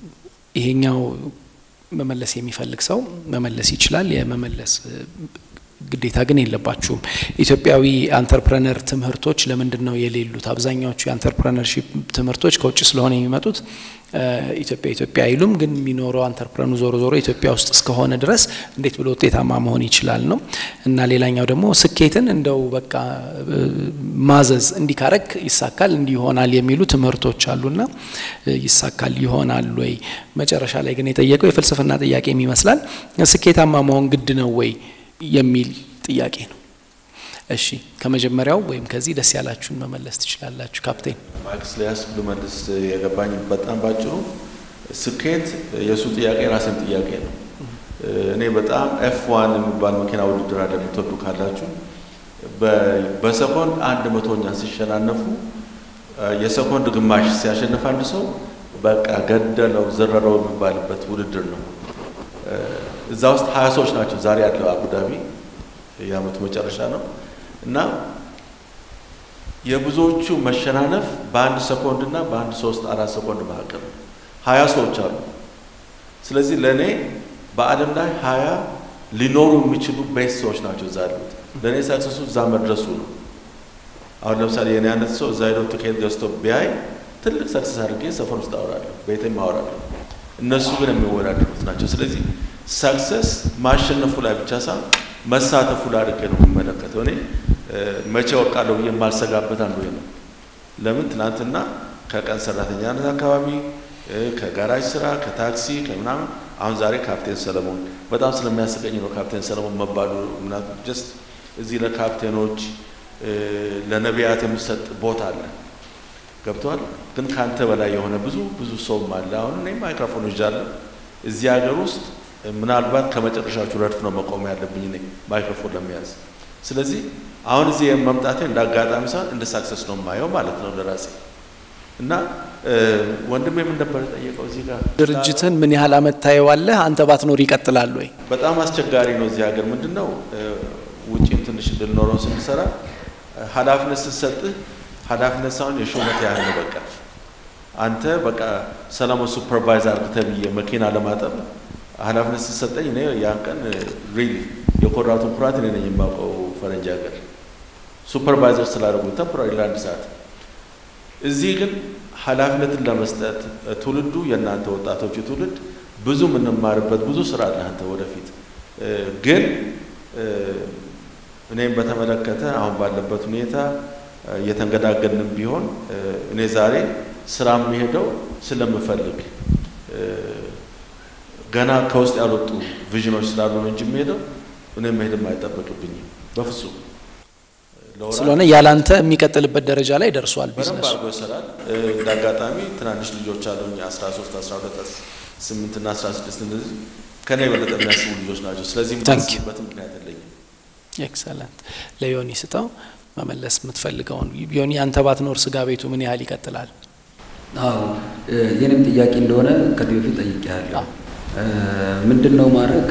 ይሄኛው መመለስ የሚፈልግ ሰው መመለስ ይችላል። የመመለስ ግዴታ ግን የለባችሁም። ኢትዮጵያዊ አንተርፕረነር ትምህርቶች ለምንድን ነው የሌሉት? አብዛኛዎቹ የአንተርፕረነርሺፕ ትምህርቶች ከውጭ ስለሆነ የሚመጡት ኢትዮጵያ ኢትዮጵያ አይሉም። ግን የሚኖረው አንተርፕረኑ ዞሮ ዞሮ ኢትዮጵያ ውስጥ እስከሆነ ድረስ እንዴት ብሎ ውጤታማ መሆን ይችላል ነው እና ሌላኛው ደግሞ ስኬትን እንደው በቃ ማዘዝ እንዲካረግ ይሳካል እንዲህ ይሆናል የሚሉ ትምህርቶች አሉና ይሳካል ይሆናል ወይ? መጨረሻ ላይ ግን የጠየቀው የፍልስፍና ጥያቄም ይመስላል። ስኬታማ መሆን ግድ ነው ወይ የሚል ጥያቄ ነው። እሺ ከመጀመሪያው ወይም ከዚህ ደስ ያላችሁን መመለስ ትችላላችሁ። ካፕቴን ማክስ ሊያስ ልመልስ የገባኝ በጣም ባጭሩ ስኬት የእሱ ጥያቄ ራሴም ጥያቄ ነው። እኔ በጣም ኤፍ ዋን የሚባል መኪና ውድድር አለ የምትወዱ ካላችሁ በሰኮንድ አንድ መቶኛ ሲሸናነፉ የሰኮንድ ግማሽ ሲያሸንፍ አንድ ሰው በቃ ገደለው ዘረረው የሚባልበት ውድድር ነው። እዛ ውስጥ ሀያ ሰዎች ናቸው ዛሬ ያለው አቡዳቢ የአመቱ መጨረሻ ነው እና የብዙዎቹ መሸናነፍ በአንድ ሰኮንድ እና በአንድ ሶስት አራት ሰኮንድ መካከል ነው። ሀያ ሰዎች አሉ። ስለዚህ ለእኔ በዓለም ላይ ሀያ ሊኖሩ የሚችሉ ቤስት ሰዎች ናቸው እዛ ያሉት። ለእኔ ሰክሰሱ እዛ መድረሱ ነው። አሁን ለምሳሌ የኔ አይነት ሰው እዛ ሄዶ ትኬት ገዝቶ ቢያይ ትልቅ ሰክሰስ አድርጌ ሰፈር ውስጥ አወራለሁ፣ ቤቴም አወራለሁ። እነሱ ግን የሚወዳደሩት ናቸው። ስለዚህ ሰክሰስ ማሸነፉ ላይ ብቻ ሳይሆን መሳተፉ ላይ አድርጌ ነው የምመለከተው። እኔ መቼ ወቃለሁ ብዬ የማልሰጋበት አንዱ ነው። ለምን ትናንትና ከቀን ሰራተኛነት አካባቢ ከጋራጅ ስራ ከታክሲ ከምናምን አሁን ዛሬ ካፕቴን ሰለሞን በጣም ስለሚያስቀኝ ነው ካፕቴን ሰለሞን መባሉ። ምክንያቱም ጀስት እዚህ ለካፕቴኖች ለነቢያት የሚሰጥ ቦታ አለ ገብተዋል። ግን ከአንተ በላይ የሆነ ብዙ ብዙ ሰውም አለ። አሁን እኔ ማይክሮፎን ይዣለሁ እዚህ ሀገር ውስጥ ምናልባት ከመጨረሻዎቹ ረድፍ ነው መቆም ያለብኝ እኔ ማይክሮፎን ለመያዝ። ስለዚህ አሁን እዚህ መምጣቴ እንደ አጋጣሚ ሳይሆን እንደ ሳክሰስ ነው የማየው ማለት ነው ለራሴ እና ወንድሜ ምን ነበር የጠየቀው እዚህ ጋር ድርጅትን ምን ያህል አመት ታየዋለህ? አንተ ባትኖር ይቀጥላል ወይ? በጣም አስቸጋሪ ነው እዚህ ሀገር ምንድን ነው ውጭም ትንሽ እንድንኖረው ስንሰራ ኃላፊነት ስትሰጥህ ኃላፊነት ሳይሆን የሹመት ያህል ነው። በቃ አንተ በቃ ሰለሞን ሱፐርቫይዘር አድርግ ተብዬ መኪና ለማጠብ ኃላፊነት ስትሰጠኝ እኔ ያን ቀን ሪሊ የኮራቱን ኩራት እኔ ነኝ የማውቀው ፈረንጅ ሀገር ሱፐርቫይዘር ስላደረጉ ተምፖራሪ ለአንድ ሰዓት። እዚህ ግን ኃላፊነትን ለመስጠት ትውልዱ የእናንተ ወጣቶቹ ትውልድ ብዙ የምንማርበት ብዙ ስራ አለ አንተ ወደፊት ግን እኔም በተመለከተ አሁን ባለበት ሁኔታ እየተንገዳገድንም ቢሆን እኔ ዛሬ ስራ የሚሄደው ስለምፈልግ ገና ከውስጥ ያልወጡ ቪዥኖች ስላሉ ነው እንጂ የሚሄደው እኔ መሄድም አይጠበቅብኝም በፍጹም። ስለሆነ ያላንተ የሚቀጥልበት ደረጃ ላይ ደርሷል በደንብ ቢዝነሱ። አድርጎ ይሰራል። እንደ አጋጣሚ ትናንሽ ልጆች አሉኝ 13፣ 12፣ 8 እና 16 እንደዚህ ከኔ የበለጠ የሚያስቡ ልጆች ናቸው። ስለዚህ Thank you. የማስብበት ምክንያት የለኝም። ኤክሰለንት። ለዮኒ ስጠው መመለስ የምትፈልገውን ዮኒ፣ አንተ ባትኖር ስጋ ቤቱ ምን ያህል ይቀጥላል? አዎ የኔም ጥያቄ እንደሆነ ከዚህ በፊት ጠይቄያለሁ። ምንድን ነው ማድረግ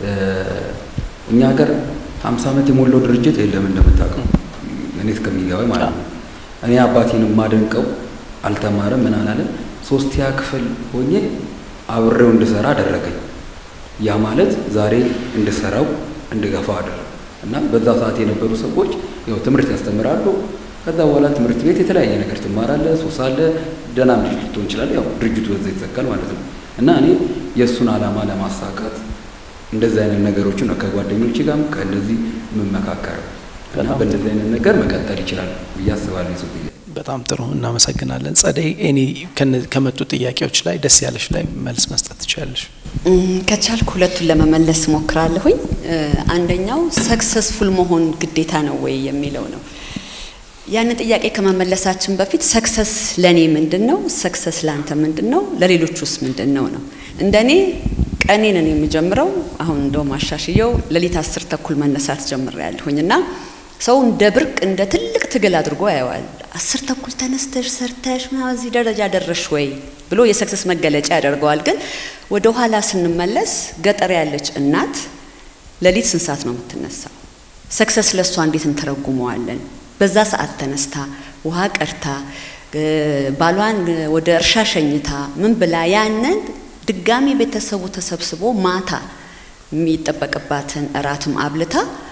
እኛ ሀገር ሀምሳ ዓመት የሞላው ድርጅት የለም እንደምታውቀው እኔ እስከሚገባኝ ማለት ነው። እኔ አባቴን የማደንቀው አልተማረም ምን አላለም። ሶስተኛ ክፍል ሆኜ አብሬው እንድሰራ አደረገኝ። ያ ማለት ዛሬ እንድሰራው እንድገፋ አደረገ እና በዛ ሰዓት የነበሩ ሰዎች ያው ትምህርት ያስተምራሉ። ከዛ በኋላ ትምህርት ቤት የተለያየ ነገር ትማራለህ፣ ሱስ አለ፣ ደህና ልጅ ልትሆን ይችላል። ያው ድርጅቱ በዛ ይዘጋል ማለት ነው እና እኔ የእሱን ዓላማ ለማሳካት እንደዚህ አይነት ነገሮችን ነው ከጓደኞች ጋርም ከእንደዚህ የምመካከረው እና በእንደዚህ አይነት ነገር መቀጠል ይችላል ብዬ አስባለሁ። የሱ ጥያቄ በጣም ጥሩ እናመሰግናለን። ጸደይ፣ እኔ ከነ- ከመጡ ጥያቄዎች ላይ ደስ ያለሽ ላይ መልስ መስጠት ትችላለሽ። እም፣ ከቻልኩ ሁለቱን ለመመለስ ሞክራለሁኝ። እ፣ አንደኛው ሰክሰስፉል መሆን ግዴታ ነው ወይ የሚለው ነው። ያንን ጥያቄ ከመመለሳችን በፊት ሰክሰስ ለእኔ ምንድን ነው? ሰክሰስ ለአንተ ምንድን ነው? ለሌሎቹስ ምንድን ነው ነው እንደኔ ቀኔንን የምጀምረው አሁን እንደውም አሻሽየው ሌሊት አስር ተኩል መነሳት ጀምሬያለሁኝ እና ሰው እንደ ብርቅ እንደ ትልቅ ትግል አድርጎ ያየዋል። አስር ተኩል ተነስተሽ ሰርተሽ ምናምን እዚህ ደረጃ ደረሽ ወይ ብሎ የሰክሰስ መገለጫ ያደርገዋል። ግን ወደ ኋላ ስንመለስ ገጠር ያለች እናት ሌሊት ስንት ሰዓት ነው የምትነሳው? ሰክሰስ ለእሷ እንዴት እንተረጉመዋለን? በዛ ሰዓት ተነስታ ውሃ ቀድታ እ፣ ባሏን ወደ እርሻ ሸኝታ ምን ብላ ያንን ድጋሚ ቤተሰቡ ተሰብስቦ ማታ የሚጠበቅባትን እራትም አብልታ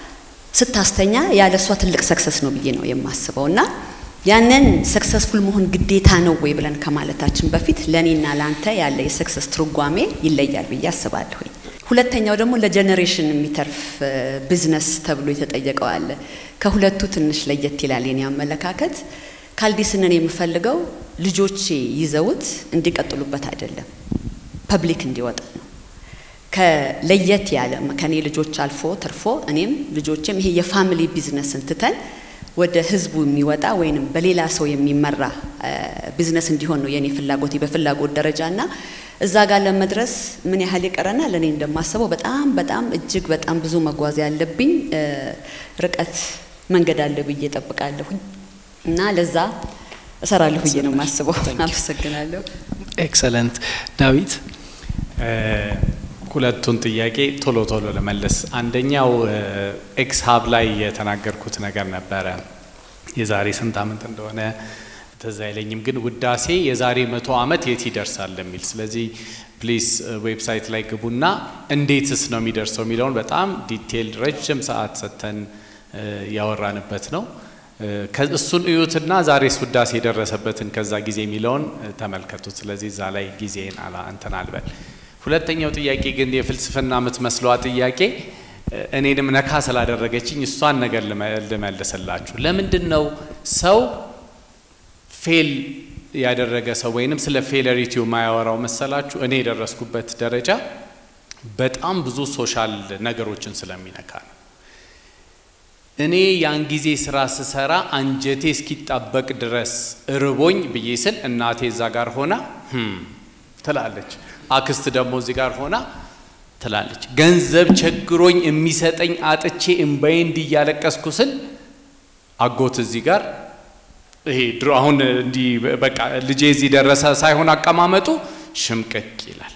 ስታስተኛ ያለ እሷ ትልቅ ሰክሰስ ነው ብዬ ነው የማስበው እና ያንን ሰክሰስፉል መሆን ግዴታ ነው ወይ ብለን ከማለታችን በፊት ለእኔና ለአንተ ያለ የሰክሰስ ትርጓሜ ይለያል ብዬ አስባለሁኝ። ሁለተኛው ደግሞ ለጀኔሬሽን የሚተርፍ ቢዝነስ ተብሎ የተጠየቀው አለ። ከሁለቱ ትንሽ ለየት ይላል የኔ አመለካከት። ካልዲስንን የምፈልገው ልጆቼ ይዘውት እንዲቀጥሉበት አይደለም፣ ፐብሊክ እንዲወጣ ነው። ከለየት ያለ ከኔ ልጆች አልፎ ተርፎ እኔም ልጆችም ይሄ የፋሚሊ ቢዝነስን ትተን ወደ ህዝቡ የሚወጣ ወይንም በሌላ ሰው የሚመራ ቢዝነስ እንዲሆን ነው የኔ ፍላጎቴ በፍላጎት ደረጃ እና እዛ ጋር ለመድረስ ምን ያህል ይቀረናል? እኔ እንደማስበው በጣም በጣም እጅግ በጣም ብዙ መጓዝ ያለብኝ ርቀት መንገድ አለ ብዬ ጠብቃለሁኝ እና ለዛ እሰራለሁ ብዬ ነው የማስበው። አመሰግናለሁ። ኤክሰለንት ዳዊት። ሁለቱን ጥያቄ ቶሎ ቶሎ ለመለስ። አንደኛው ኤክስ ሀብ ላይ የተናገርኩት ነገር ነበረ የዛሬ ስንት ዓመት እንደሆነ ትዝ አይለኝም፣ ግን ውዳሴ የዛሬ መቶ ዓመት የት ይደርሳል የሚል ስለዚህ ፕሊስ ዌብሳይት ላይ ግቡና እንዴትስ ነው የሚደርሰው የሚለውን በጣም ዲቴል ረጅም ሰዓት ሰጥተን ያወራንበት ነው። እሱን እዩትና ዛሬስ ውዳሴ የደረሰበትን ከዛ ጊዜ የሚለውን ተመልከቱት። ስለዚህ እዛ ላይ ጊዜን አላ እንትን አልበል። ሁለተኛው ጥያቄ ግን የፍልስፍና የምትመስለዋ ጥያቄ እኔንም ነካ ስላደረገችኝ እሷን ነገር ልመልስላችሁ። ለምንድን ነው ሰው ፌል ያደረገ ሰው ወይንም ስለ ፌለሪቲው ማያወራው መሰላችሁ? እኔ የደረስኩበት ደረጃ በጣም ብዙ ሶሻል ነገሮችን ስለሚነካ ነው። እኔ ያን ጊዜ ስራ ስሰራ አንጀቴ እስኪጣበቅ ድረስ እርቦኝ ብዬ ስል እናቴ እዛ ጋር ሆና ትላለች። አክስት ደግሞ እዚህ ጋር ሆና ትላለች። ገንዘብ ቸግሮኝ የሚሰጠኝ አጥቼ እምባዬ እንዲያለቀስኩ ስል አጎት እዚህ ጋር ይሄ ድሮ አሁን እንዲህ በቃ ልጄ እዚህ ደረሰ ሳይሆን አቀማመጡ ሽምቅቅ ይላል።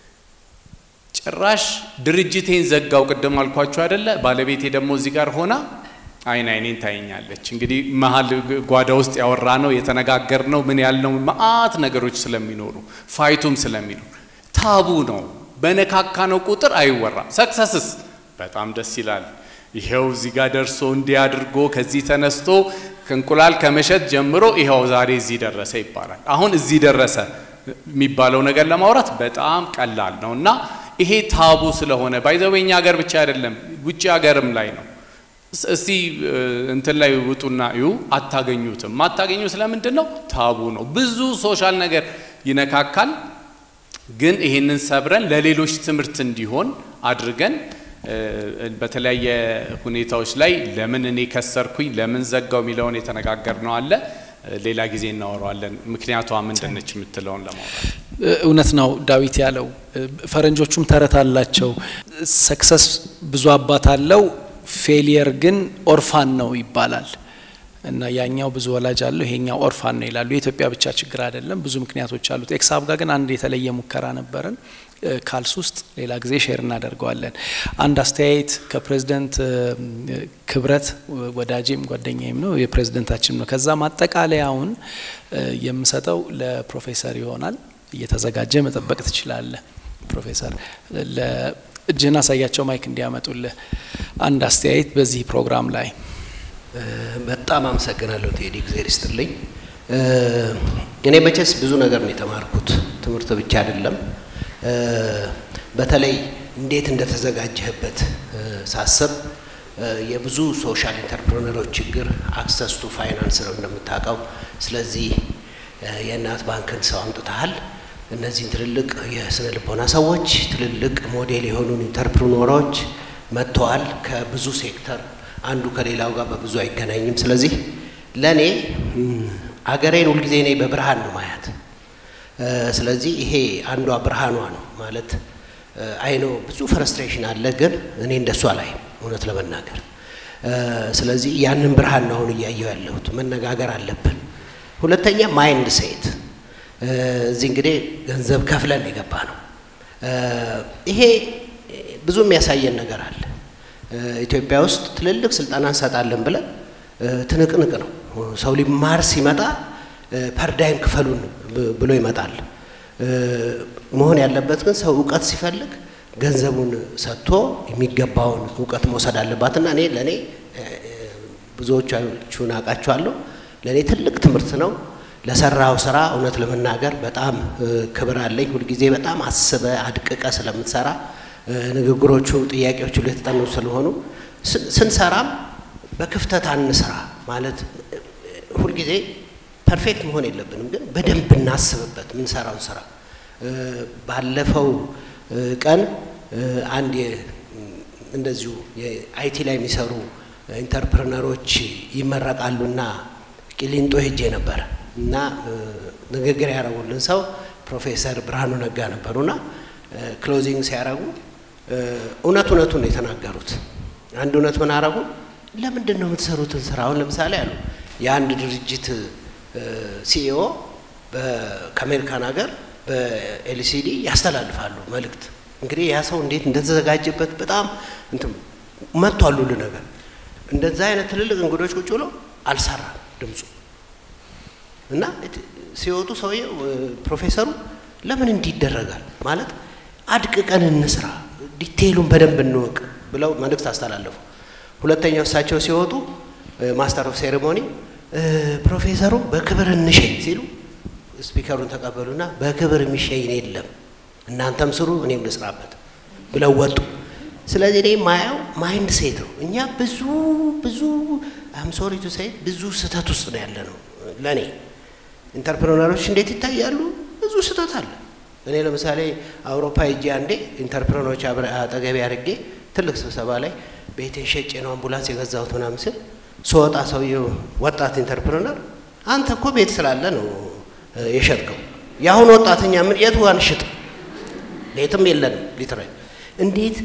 ጭራሽ ድርጅቴን ዘጋው። ቅድም አልኳችሁ አይደለ? ባለቤቴ ደግሞ እዚህ ጋር ሆና አይን አይኔን ታየኛለች። እንግዲህ መሀል ጓዳ ውስጥ ያወራ ነው የተነጋገር ነው ምን ያልነው መአት ነገሮች ስለሚኖሩ ፋይቱም ስለሚኖር ታቡ ነው። በነካካ ነው ቁጥር አይወራም። ሰክሰስስ በጣም ደስ ይላል። ይሄው እዚህ ጋር ደርሶ እንዲህ አድርጎ ከዚህ ተነስቶ እንቁላል ከመሸጥ ጀምሮ ይኸው ዛሬ እዚህ ደረሰ ይባላል። አሁን እዚህ ደረሰ የሚባለው ነገር ለማውራት በጣም ቀላል ነው እና ይሄ ታቡ ስለሆነ ባይዘወኛ ሀገር ብቻ አይደለም ውጭ ሀገርም ላይ ነው። እስቲ እንትን ላይ ውጡና እዩ፣ አታገኙትም። ማታገኙ ስለምንድን ነው? ታቡ ነው። ብዙ ሶሻል ነገር ይነካካል። ግን ይሄንን ሰብረን ለሌሎች ትምህርት እንዲሆን አድርገን በተለያየ ሁኔታዎች ላይ ለምን እኔ ከሰርኩኝ ለምን ዘጋው የሚለውን የተነጋገርነው አለ። ሌላ ጊዜ እናወራዋለን። ምክንያቷ ምንድን ነች የምትለውን ለማውራት እውነት ነው ዳዊት ያለው። ፈረንጆቹም ተረት አላቸው። ሰክሰስ ብዙ አባት አለው፣ ፌሊየር ግን ኦርፋን ነው ይባላል። እና ያኛው ብዙ ወላጅ አለው ይሄኛው ኦርፋን ነው ይላሉ። የኢትዮጵያ ብቻ ችግር አይደለም፣ ብዙ ምክንያቶች አሉት። ኤክሳብ ጋር ግን አንድ የተለየ ሙከራ ነበረን ካልስ ውስጥ ሌላ ጊዜ ሼር እናደርገዋለን። አንድ አስተያየት ከፕሬዝደንት ክብረት ወዳጄም ጓደኛዬም ነው የፕሬዝደንታችን ነው። ከዛ ማጠቃለያውን የምሰጠው ለፕሮፌሰር ይሆናል። እየተዘጋጀ መጠበቅ ትችላለህ ፕሮፌሰር። እጅህን አሳያቸው ማይክ እንዲያመጡልህ አንድ አስተያየት በዚህ ፕሮግራም ላይ በጣም አመሰግናለሁ ቴዲ፣ እግዜር ይስጥልኝ። እኔ መቼስ ብዙ ነገር ነው የተማርኩት፣ ትምህርት ብቻ አይደለም። በተለይ እንዴት እንደተዘጋጀህበት ሳስብ የብዙ ሶሻል ኢንተርፕረነሮች ችግር አክሰስ ቱ ፋይናንስ ነው እንደምታውቀው። ስለዚህ የእናት ባንክን ሰው አምጥተሃል። እነዚህን ትልልቅ የስነ ልቦና ሰዎች፣ ትልልቅ ሞዴል የሆኑን ኢንተርፕረነሮች መጥተዋል ከብዙ ሴክተር አንዱ ከሌላው ጋር በብዙ አይገናኝም። ስለዚህ ለእኔ አገሬን ሁልጊዜ እኔ በብርሃን ነው ማያት። ስለዚህ ይሄ አንዷ ብርሃኗ ነው ማለት አይኖ ብዙ ፍረስትሬሽን አለ፣ ግን እኔ እንደሷ ላይ እውነት ለመናገር ስለዚህ ያንን ብርሃን ነው አሁን እያየው ያለሁት። መነጋገር አለብን። ሁለተኛ ማይንድ ሴት እዚህ እንግዲህ ገንዘብ ከፍለን የገባ ነው። ይሄ ብዙ የሚያሳየን ነገር አለ። ኢትዮጵያ ውስጥ ትልልቅ ስልጠና እንሰጣለን ብለን ትንቅንቅ ነው። ሰው ሊማር ሲመጣ ፓርዳይም ክፈሉን ብሎ ይመጣል። መሆን ያለበት ግን ሰው እውቀት ሲፈልግ ገንዘቡን ሰጥቶ የሚገባውን እውቀት መውሰድ አለባትና እኔ ለእኔ ብዙዎቻችሁን አውቃችኋለሁ። ለእኔ ትልቅ ትምህርት ነው። ለሰራው ስራ እውነት ለመናገር በጣም ክብር አለኝ። ሁልጊዜ በጣም አስበ አድቅቀ ስለምትሰራ ንግግሮቹ፣ ጥያቄዎቹ ሁሉ የተጠኑ ስለሆኑ ስንሰራም በክፍተት አንስራ ማለት ሁልጊዜ ፐርፌክት መሆን የለብንም፣ ግን በደንብ እናስብበት የምንሰራውን ስራ። ባለፈው ቀን አንድ እንደዚሁ የአይቲ ላይ የሚሰሩ ኢንተርፕረነሮች ይመረቃሉና ቂሊንጦ ሄጄ ነበረ እና ንግግር ያደረጉልን ሰው ፕሮፌሰር ብርሃኑ ነጋ ነበሩና ክሎዚንግ ሲያደርጉ እውነት እውነቱን ነው የተናገሩት። አንድ እውነት ምን አረጉ? ለምንድን ነው የምትሰሩትን ስራ አሁን ለምሳሌ አሉ የአንድ ድርጅት ሲኢኦ ከአሜሪካን ሀገር በኤልሲዲ ያስተላልፋሉ መልእክት። እንግዲህ ያ ሰው እንዴት እንደተዘጋጀበት በጣም እንትን መጥቷል ሁሉ ነገር። እንደዛ አይነት ትልልቅ እንግዶች ቁጭ ብሎ አልሰራም ድምፁ እና ሲወጡ ሰውዬው ፕሮፌሰሩ ለምን እንዲህ ይደረጋል ማለት አድቅቀን እንስራ፣ ዲቴይሉን በደንብ እንወቅ ብለው መልእክት አስተላለፉ። ሁለተኛው እሳቸው ሲወጡ ማስተር ኦፍ ሴሬሞኒ ፕሮፌሰሩ በክብር እንሸኝ ሲሉ ስፒከሩን ተቀበሉና በክብር የሚሸኝ የለም እናንተም ስሩ እኔም ልስራበት ብለው ወጡ። ስለዚህ እኔ ማየው ማይንድ ሴት ነው። እኛ ብዙ ብዙ አም ሶሪ ቱ ሴይ ብዙ ስህተት ውስጥ ነው ያለ ነው። ለእኔ ኢንተርፕረነሮች እንዴት ይታያሉ? ብዙ ስህተት አለ። እኔ ለምሳሌ አውሮፓ ሄጄ አንዴ ኢንተርፕረነሮች አጠገቤ አድርጌ ትልቅ ስብሰባ ላይ ቤቴን ሸጬ ነው አምቡላንስ የገዛሁት ምናምን ስል ስወጣ ሰውየው ወጣት ኢንተርፕረነር አንተ እኮ ቤት ስላለ ነው የሸጥከው። የአሁን ወጣተኛ ምን የቱ ጋር እንሽጥ? ቤትም የለንም ሊትራሊ እንዴት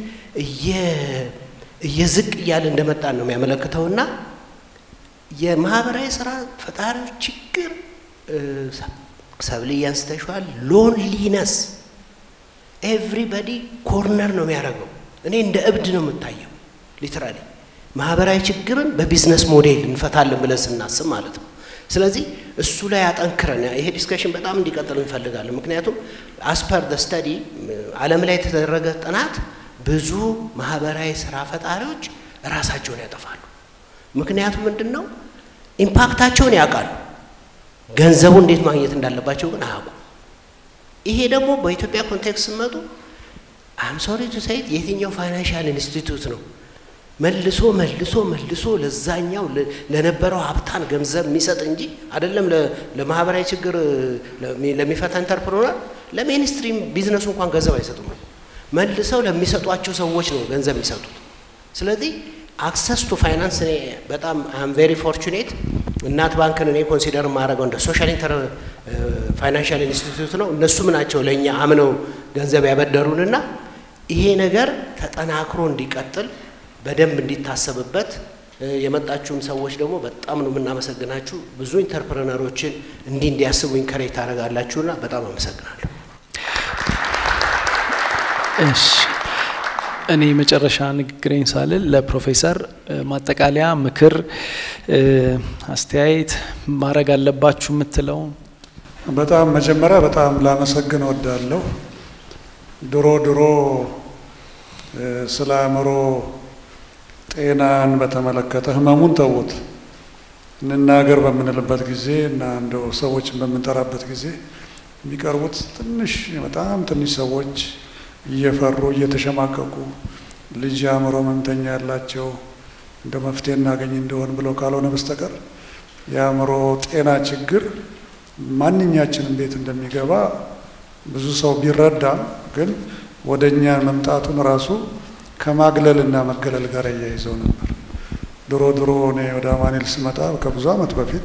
እየዝቅ እያለ እንደመጣን ነው የሚያመለክተውና የማህበራዊ ስራ ፈጣሪዎች ችግር ሰብልዬ አንስተሽዋል። ሎንሊነስ ኤቭሪበዲ ኮርነር ነው የሚያደርገው። እኔ እንደ እብድ ነው የምታየው ሊትራሊ ማህበራዊ ችግርን በቢዝነስ ሞዴል እንፈታለን ብለን ስናስብ ማለት ነው። ስለዚህ እሱ ላይ አጠንክረን ይሄ ዲስከሽን በጣም እንዲቀጥል እንፈልጋለን። ምክንያቱም አስፐር ደ ስተዲ ዓለም ላይ የተደረገ ጥናት ብዙ ማህበራዊ ስራ ፈጣሪዎች ራሳቸውን ያጠፋሉ። ምክንያቱም ምንድን ነው ኢምፓክታቸውን ያውቃሉ፣ ገንዘቡ እንዴት ማግኘት እንዳለባቸው ግን አያውቁ። ይሄ ደግሞ በኢትዮጵያ ኮንቴክስት ስመጡ አም ሶሪ ቱ ሴይት የትኛው ፋይናንሻል ኢንስቲትዩት ነው መልሶ መልሶ መልሶ ለዛኛው ለነበረው ሀብታን ገንዘብ የሚሰጥ እንጂ አይደለም ለማህበራዊ ችግር ለሚፈታ ኢንተርፕሮነር ለሜንስትሪም ቢዝነሱ እንኳን ገንዘብ አይሰጡም። መልሰው ለሚሰጧቸው ሰዎች ነው ገንዘብ የሚሰጡት። ስለዚህ አክሰስ ቱ ፋይናንስ እኔ በጣም አም ቬሪ ፎርቹኔት እናት ባንክን እኔ ኮንሲደር የማደርገው እንደ ሶሻል ኢንተር ፋይናንሻል ኢንስቲትዩት ነው። እነሱም ናቸው ለእኛ አምነው ገንዘብ ያበደሩንና ይሄ ነገር ተጠናክሮ እንዲቀጥል በደንብ እንዲታሰብበት የመጣችሁም ሰዎች ደግሞ በጣም ነው የምናመሰግናችሁ። ብዙ ኢንተርፕረነሮችን እንዲህ እንዲያስቡ ኢንከሬጅ ታደርጋላችሁና በጣም አመሰግናለሁ። እሺ እኔ መጨረሻ ንግግሬን ሳልል ለፕሮፌሰር ማጠቃለያ ምክር፣ አስተያየት ማድረግ አለባችሁ የምትለው በጣም መጀመሪያ በጣም ላመሰግን እወዳለሁ። ድሮ ድሮ ስለ አእምሮ ጤናን በተመለከተ ህመሙን ተዉት እንናገር በምንልበት ጊዜ እና እንደው ሰዎችን በምንጠራበት ጊዜ የሚቀርቡት ትንሽ በጣም ትንሽ ሰዎች እየፈሩ እየተሸማቀቁ ልጅ አእምሮ ህመምተኛ ያላቸው እንደ መፍትሄ እናገኝ እንደሆን ብለው ካልሆነ በስተቀር የአእምሮ ጤና ችግር ማንኛችንም ቤት እንደሚገባ ብዙ ሰው ቢረዳም ግን ወደ እኛ መምጣቱን ራሱ ከማግለል እና መገለል ጋር እያይዘው ነበር። ድሮ ድሮ እኔ ወደ አማኔል ስመጣ ከብዙ ዓመት በፊት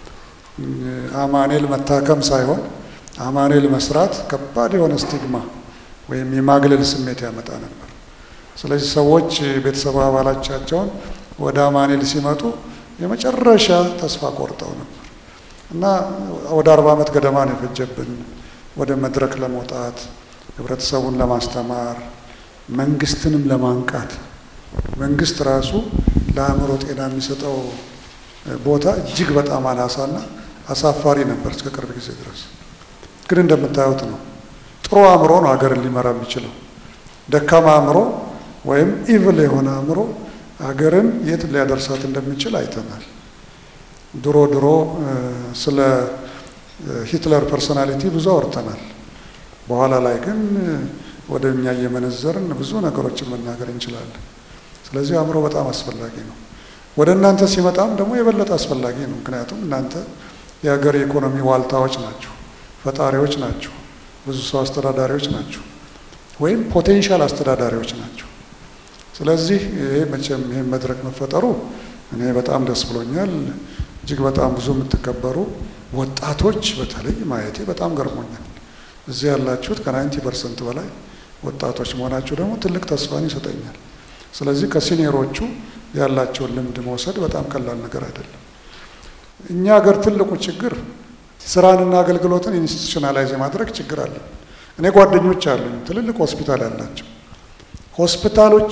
አማኔል መታከም ሳይሆን አማኔል መስራት ከባድ የሆነ ስቲግማ ወይም የማግለል ስሜት ያመጣ ነበር። ስለዚህ ሰዎች ቤተሰብ አባላቻቸውን ወደ አማኔል ሲመጡ የመጨረሻ ተስፋ ቆርጠው ነበር እና ወደ አርባ ዓመት ገደማ ነው የፈጀብን ወደ መድረክ ለመውጣት ህብረተሰቡን ለማስተማር መንግስትንም ለማንቃት መንግስት ራሱ ለአእምሮ ጤና የሚሰጠው ቦታ እጅግ በጣም አናሳና አሳፋሪ ነበር እስከ ቅርብ ጊዜ ድረስ። ግን እንደምታዩት ነው። ጥሩ አእምሮ ነው ሀገርን ሊመራ የሚችለው። ደካማ አእምሮ ወይም ኢቭል የሆነ አእምሮ ሀገርን የት ሊያደርሳት እንደሚችል አይተናል። ድሮ ድሮ ስለ ሂትለር ፐርሶናሊቲ ብዙ አውርተናል። በኋላ ላይ ግን ወደ እኛ እየመነዘርን ብዙ ነገሮችን መናገር እንችላለን። ስለዚህ አእምሮ በጣም አስፈላጊ ነው። ወደ እናንተ ሲመጣም ደግሞ የበለጠ አስፈላጊ ነው። ምክንያቱም እናንተ የሀገር የኢኮኖሚ ዋልታዎች ናችሁ፣ ፈጣሪዎች ናችሁ፣ ብዙ ሰው አስተዳዳሪዎች ናችሁ፣ ወይም ፖቴንሻል አስተዳዳሪዎች ናቸው። ስለዚህ ይሄ መቼም ይህን መድረክ መፈጠሩ እኔ በጣም ደስ ብሎኛል። እጅግ በጣም ብዙ የምትከበሩ ወጣቶች በተለይ ማየቴ በጣም ገርሞኛል። እዚህ ያላችሁት ከናይንቲ ፐርሰንት በላይ ወጣቶች መሆናችሁ ደግሞ ትልቅ ተስፋን ይሰጠኛል። ስለዚህ ከሲኒየሮቹ ያላቸውን ልምድ መውሰድ በጣም ቀላል ነገር አይደለም። እኛ ሀገር ትልቁ ችግር ስራንና አገልግሎትን ኢንስቲቱሽናላይዝ የማድረግ ችግር አለ። እኔ ጓደኞች አሉኝ ትልልቅ ሆስፒታል ያላቸው ሆስፒታሎቹ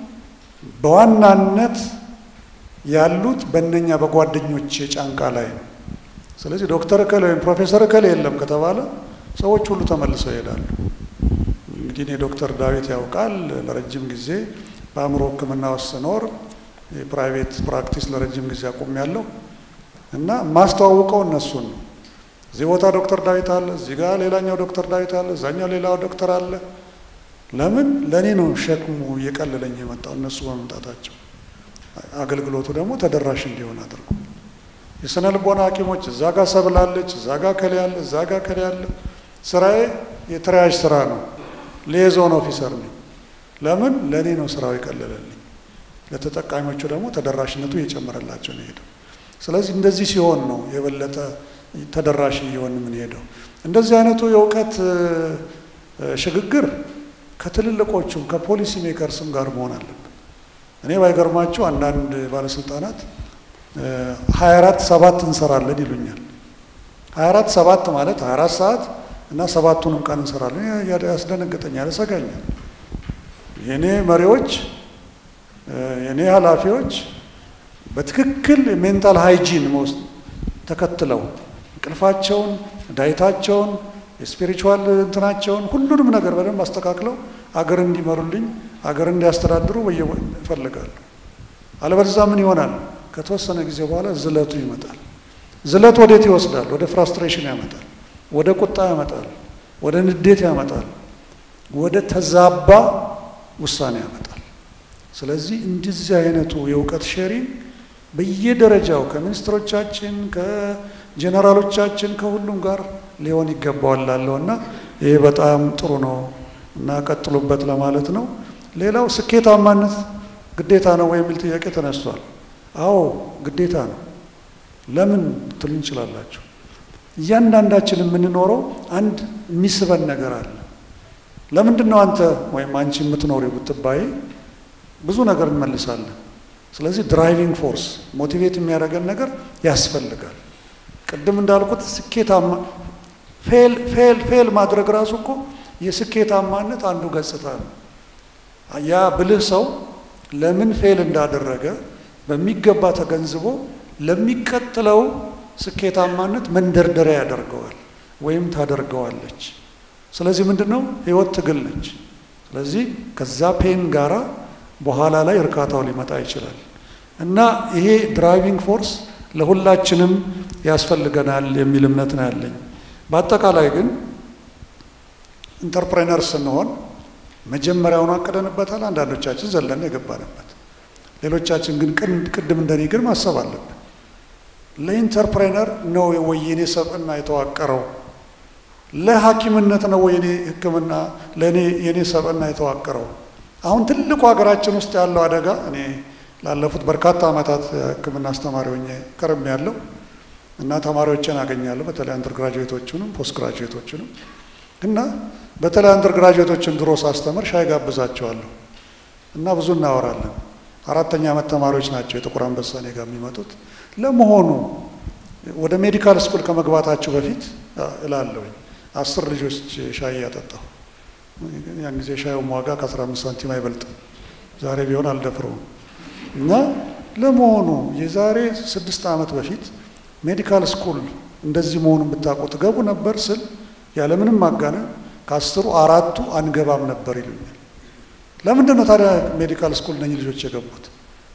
በዋናነት ያሉት በእነኛ በጓደኞች ጫንቃ ላይ ነው። ስለዚህ ዶክተር እከሌ ወይም ፕሮፌሰር እከሌ የለም ከተባለ ሰዎች ሁሉ ተመልሰው ይሄዳሉ። እንግዲህ እኔ ዶክተር ዳዊት ያውቃል ለረጅም ጊዜ በአእምሮ ሕክምና ውስጥ ስኖር የፕራይቬት ፕራክቲስ ለረጅም ጊዜ አቁሜያለሁ እና ማስተዋውቀው እነሱን ነው። እዚህ ቦታ ዶክተር ዳዊት አለ፣ እዚህ ጋር ሌላኛው ዶክተር ዳዊት አለ፣ እዛኛው ሌላው ዶክተር አለ። ለምን ለእኔ ነው ሸክሙ እየቀለለኝ የመጣው እነሱ በመምጣታቸው አገልግሎቱ ደግሞ ተደራሽ እንዲሆን አድርጎ የስነ ልቦና ሐኪሞች እዛ ጋር ሰብላለች፣ እዛ ጋር ከሌ ያለ፣ እዛ ጋር ከሌ ያለ። ስራዬ የተረያዥ ስራ ነው። ሊየዞን ኦፊሰር ነኝ። ለምን ለእኔ ነው ስራው የቀለለልኝ። ለተጠቃሚዎቹ ደግሞ ተደራሽነቱ እየጨመረላቸው ነው ሄደው። ስለዚህ እንደዚህ ሲሆን ነው የበለጠ ተደራሽ እየሆን የምንሄደው። እንደዚህ አይነቱ የእውቀት ሽግግር ከትልልቆቹም ከፖሊሲ ሜከርስም ጋር መሆን አለብን። እኔ ባይገርማችሁ አንዳንድ ባለስልጣናት ሀያ አራት ሰባት እንሰራለን ይሉኛል። ሀያ አራት ሰባት ማለት ሀያ አራት ሰዓት እና ሰባቱንም ቀን እንሰራለን። ያስደነግጠኛል፣ ያሰጋኛል። የእኔ መሪዎች የእኔ ኃላፊዎች በትክክል ሜንታል ሃይጂን መውስጥ ተከትለው እንቅልፋቸውን፣ ዳይታቸውን፣ የስፒሪቹዋል እንትናቸውን ሁሉንም ነገር በደንብ አስተካክለው አገር እንዲመሩልኝ አገር እንዲያስተዳድሩ በየ እፈልጋለሁ። አለበለዚያ ምን ይሆናል? ከተወሰነ ጊዜ በኋላ ዝለቱ ይመጣል። ዝለት ወዴት ይወስዳል? ወደ ፍራስትሬሽን ያመጣል፣ ወደ ቁጣ ያመጣል፣ ወደ ንዴት ያመጣል፣ ወደ ተዛባ ውሳኔ ያመጣል። ስለዚህ እንደዚህ አይነቱ የእውቀት ሼሪንግ በየደረጃው ከሚኒስትሮቻችን ከጀነራሎቻችን ከሁሉም ጋር ሊሆን ይገባዋል ላለው እና ይሄ በጣም ጥሩ ነው እና ቀጥሉበት ለማለት ነው። ሌላው ስኬታማነት ግዴታ ነው ወይ የሚል ጥያቄ ተነስቷል። አዎ ግዴታ ነው። ለምን ትሉ እንችላላችሁ። እያንዳንዳችን የምንኖረው አንድ የሚስበን ነገር አለ። ለምንድን ነው አንተ ወይም አንቺ የምትኖሪው ብትባይ ብዙ ነገር እንመልሳለን። ስለዚህ ድራይቪንግ ፎርስ ሞቲቬት የሚያደርገን ነገር ያስፈልጋል። ቅድም እንዳልኩት ስኬታማ ፌል ፌል ፌል ማድረግ ራሱ እኮ የስኬታማነት አንዱ ገጽታ ነው። ያ ብልህ ሰው ለምን ፌል እንዳደረገ በሚገባ ተገንዝቦ ለሚቀጥለው ስኬታማነት መንደርደሪያ ያደርገዋል ወይም ታደርገዋለች። ስለዚህ ምንድን ነው ህይወት ትግል ነች። ስለዚህ ከዛ ፔን ጋራ በኋላ ላይ እርካታው ሊመጣ ይችላል እና ይሄ ድራይቪንግ ፎርስ ለሁላችንም ያስፈልገናል የሚል እምነት ነው ያለኝ። በአጠቃላይ ግን ኢንተርፕሬነር ስንሆን መጀመሪያውን አቅደንበታል። አንዳንዶቻችን ዘለን የገባንበት፣ ሌሎቻችን ግን ቅድም እንደኔ ግን ማሰብ አለብን። ለኢንተርፕሬነር ነው ወይ የኔ ሰብዕና የተዋቀረው? ለሐኪምነት ነው ወይ የኔ ሕክምና ለእኔ የኔ ሰብዕና የተዋቀረው? አሁን ትልቁ ሀገራችን ውስጥ ያለው አደጋ እኔ ላለፉት በርካታ ዓመታት ሕክምና አስተማሪ ሆኜ ከርም ያለው እና ተማሪዎችን አገኛለሁ በተለይ አንደር ግራጁዌቶቹንም ፖስት ግራጁዌቶቹንም እና በተለይ አንደር ግራጁዌቶችን ድሮ ሳስተምር ሻይ ጋብዛቸዋለሁ እና ብዙ እናወራለን። አራተኛ ዓመት ተማሪዎች ናቸው የጥቁር አንበሳ እኔ ጋር የሚመጡት። ለመሆኑ ወደ ሜዲካል ስኩል ከመግባታችሁ በፊት እላለሁኝ አስር ልጆች ሻይ እያጠጣሁ ያን ጊዜ ሻዩም ዋጋ ከአስራ አምስት ሳንቲም አይበልጥም። ዛሬ ቢሆን አልደፍረውም። እና ለመሆኑ የዛሬ ስድስት ዓመት በፊት ሜዲካል ስኩል እንደዚህ መሆኑን ብታውቁ ትገቡ ነበር ስል ያለምንም ማጋነን ከአስሩ አራቱ አንገባም ነበር ይሉኛል። ለምንድን ነው ታዲያ ሜዲካል ስኩል እነኝህ ልጆች የገቡት?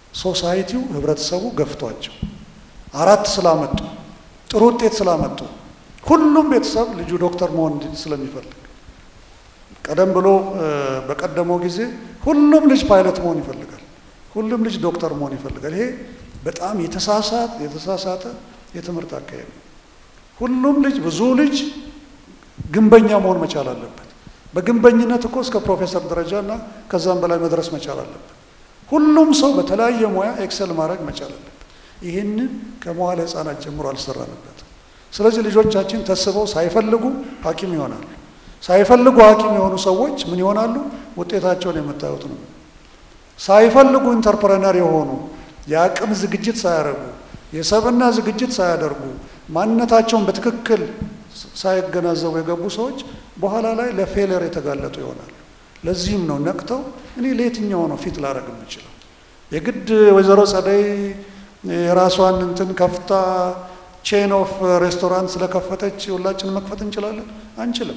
ሶሳይቲው ህብረተሰቡ ገፍቷቸው አራት ስላመጡ ጥሩ ውጤት ስላመጡ ሁሉም ቤተሰብ ልጁ ዶክተር መሆን ስለሚፈልግ ቀደም ብሎ በቀደመው ጊዜ ሁሉም ልጅ ፓይለት መሆን ይፈልጋል። ሁሉም ልጅ ዶክተር መሆን ይፈልጋል። ይሄ በጣም የተሳሳተ የተሳሳተ የትምህርት አካሄድ ነው። ሁሉም ልጅ ብዙ ልጅ ግንበኛ መሆን መቻል አለበት። በግንበኝነት እኮ እስከ ፕሮፌሰር ደረጃ እና ከዛም በላይ መድረስ መቻል አለበት። ሁሉም ሰው በተለያየ ሙያ ኤክሰል ማድረግ መቻል አለበት። ይህንን ከመዋለ ህፃናት ጀምሮ አልሰራንበትም። ስለዚህ ልጆቻችን ተስበው ሳይፈልጉ ሐኪም ይሆናሉ። ሳይፈልጉ ሐኪም የሆኑ ሰዎች ምን ይሆናሉ? ውጤታቸውን የምታዩት ነው። ሳይፈልጉ ኢንተርፕረነር የሆኑ የአቅም ዝግጅት ሳያደርጉ የሰብና ዝግጅት ሳያደርጉ ማንነታቸውን በትክክል ሳይገነዘቡ የገቡ ሰዎች በኋላ ላይ ለፌለር የተጋለጡ ይሆናሉ። ለዚህም ነው ነቅተው እኔ ለየትኛው ነው ፊት ላደርግ የምችለው? የግድ ወይዘሮ ጸደይ የራሷን እንትን ከፍታ ቼን ኦፍ ሬስቶራንት ስለከፈተች ሁላችንን መክፈት እንችላለን? አንችልም።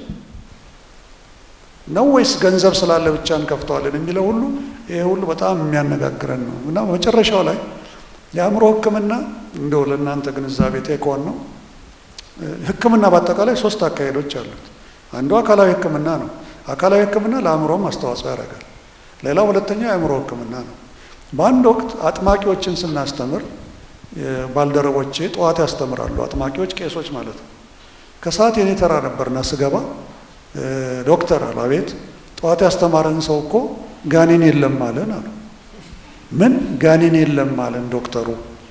ነው ወይስ ገንዘብ ስላለ ብቻ እንከፍተዋለን የሚለው ሁሉ ይሄ ሁሉ በጣም የሚያነጋግረን ነው እና መጨረሻው ላይ የአእምሮ ሕክምና እንደው ለእናንተ ግንዛቤ ቴክዋን ነው። ሕክምና በአጠቃላይ ሶስት አካሄዶች አሉት። አንዱ አካላዊ ሕክምና ነው። አካላዊ ሕክምና ለአእምሮም አስተዋጽኦ ያደርጋል። ሌላው ሁለተኛው የአእምሮ ሕክምና ነው። በአንድ ወቅት አጥማቂዎችን ስናስተምር ባልደረቦቼ ጠዋት ያስተምራሉ። አጥማቂዎች ቄሶች ማለት ነው። ከሰዓት የኔ ተራ ነበርና ስገባ ዶክተር አሉ። አቤት ጠዋት ያስተማረን ሰው እኮ ጋኔን የለም አለን አሉ። ምን ጋኔን የለም አለን ዶክተሩ?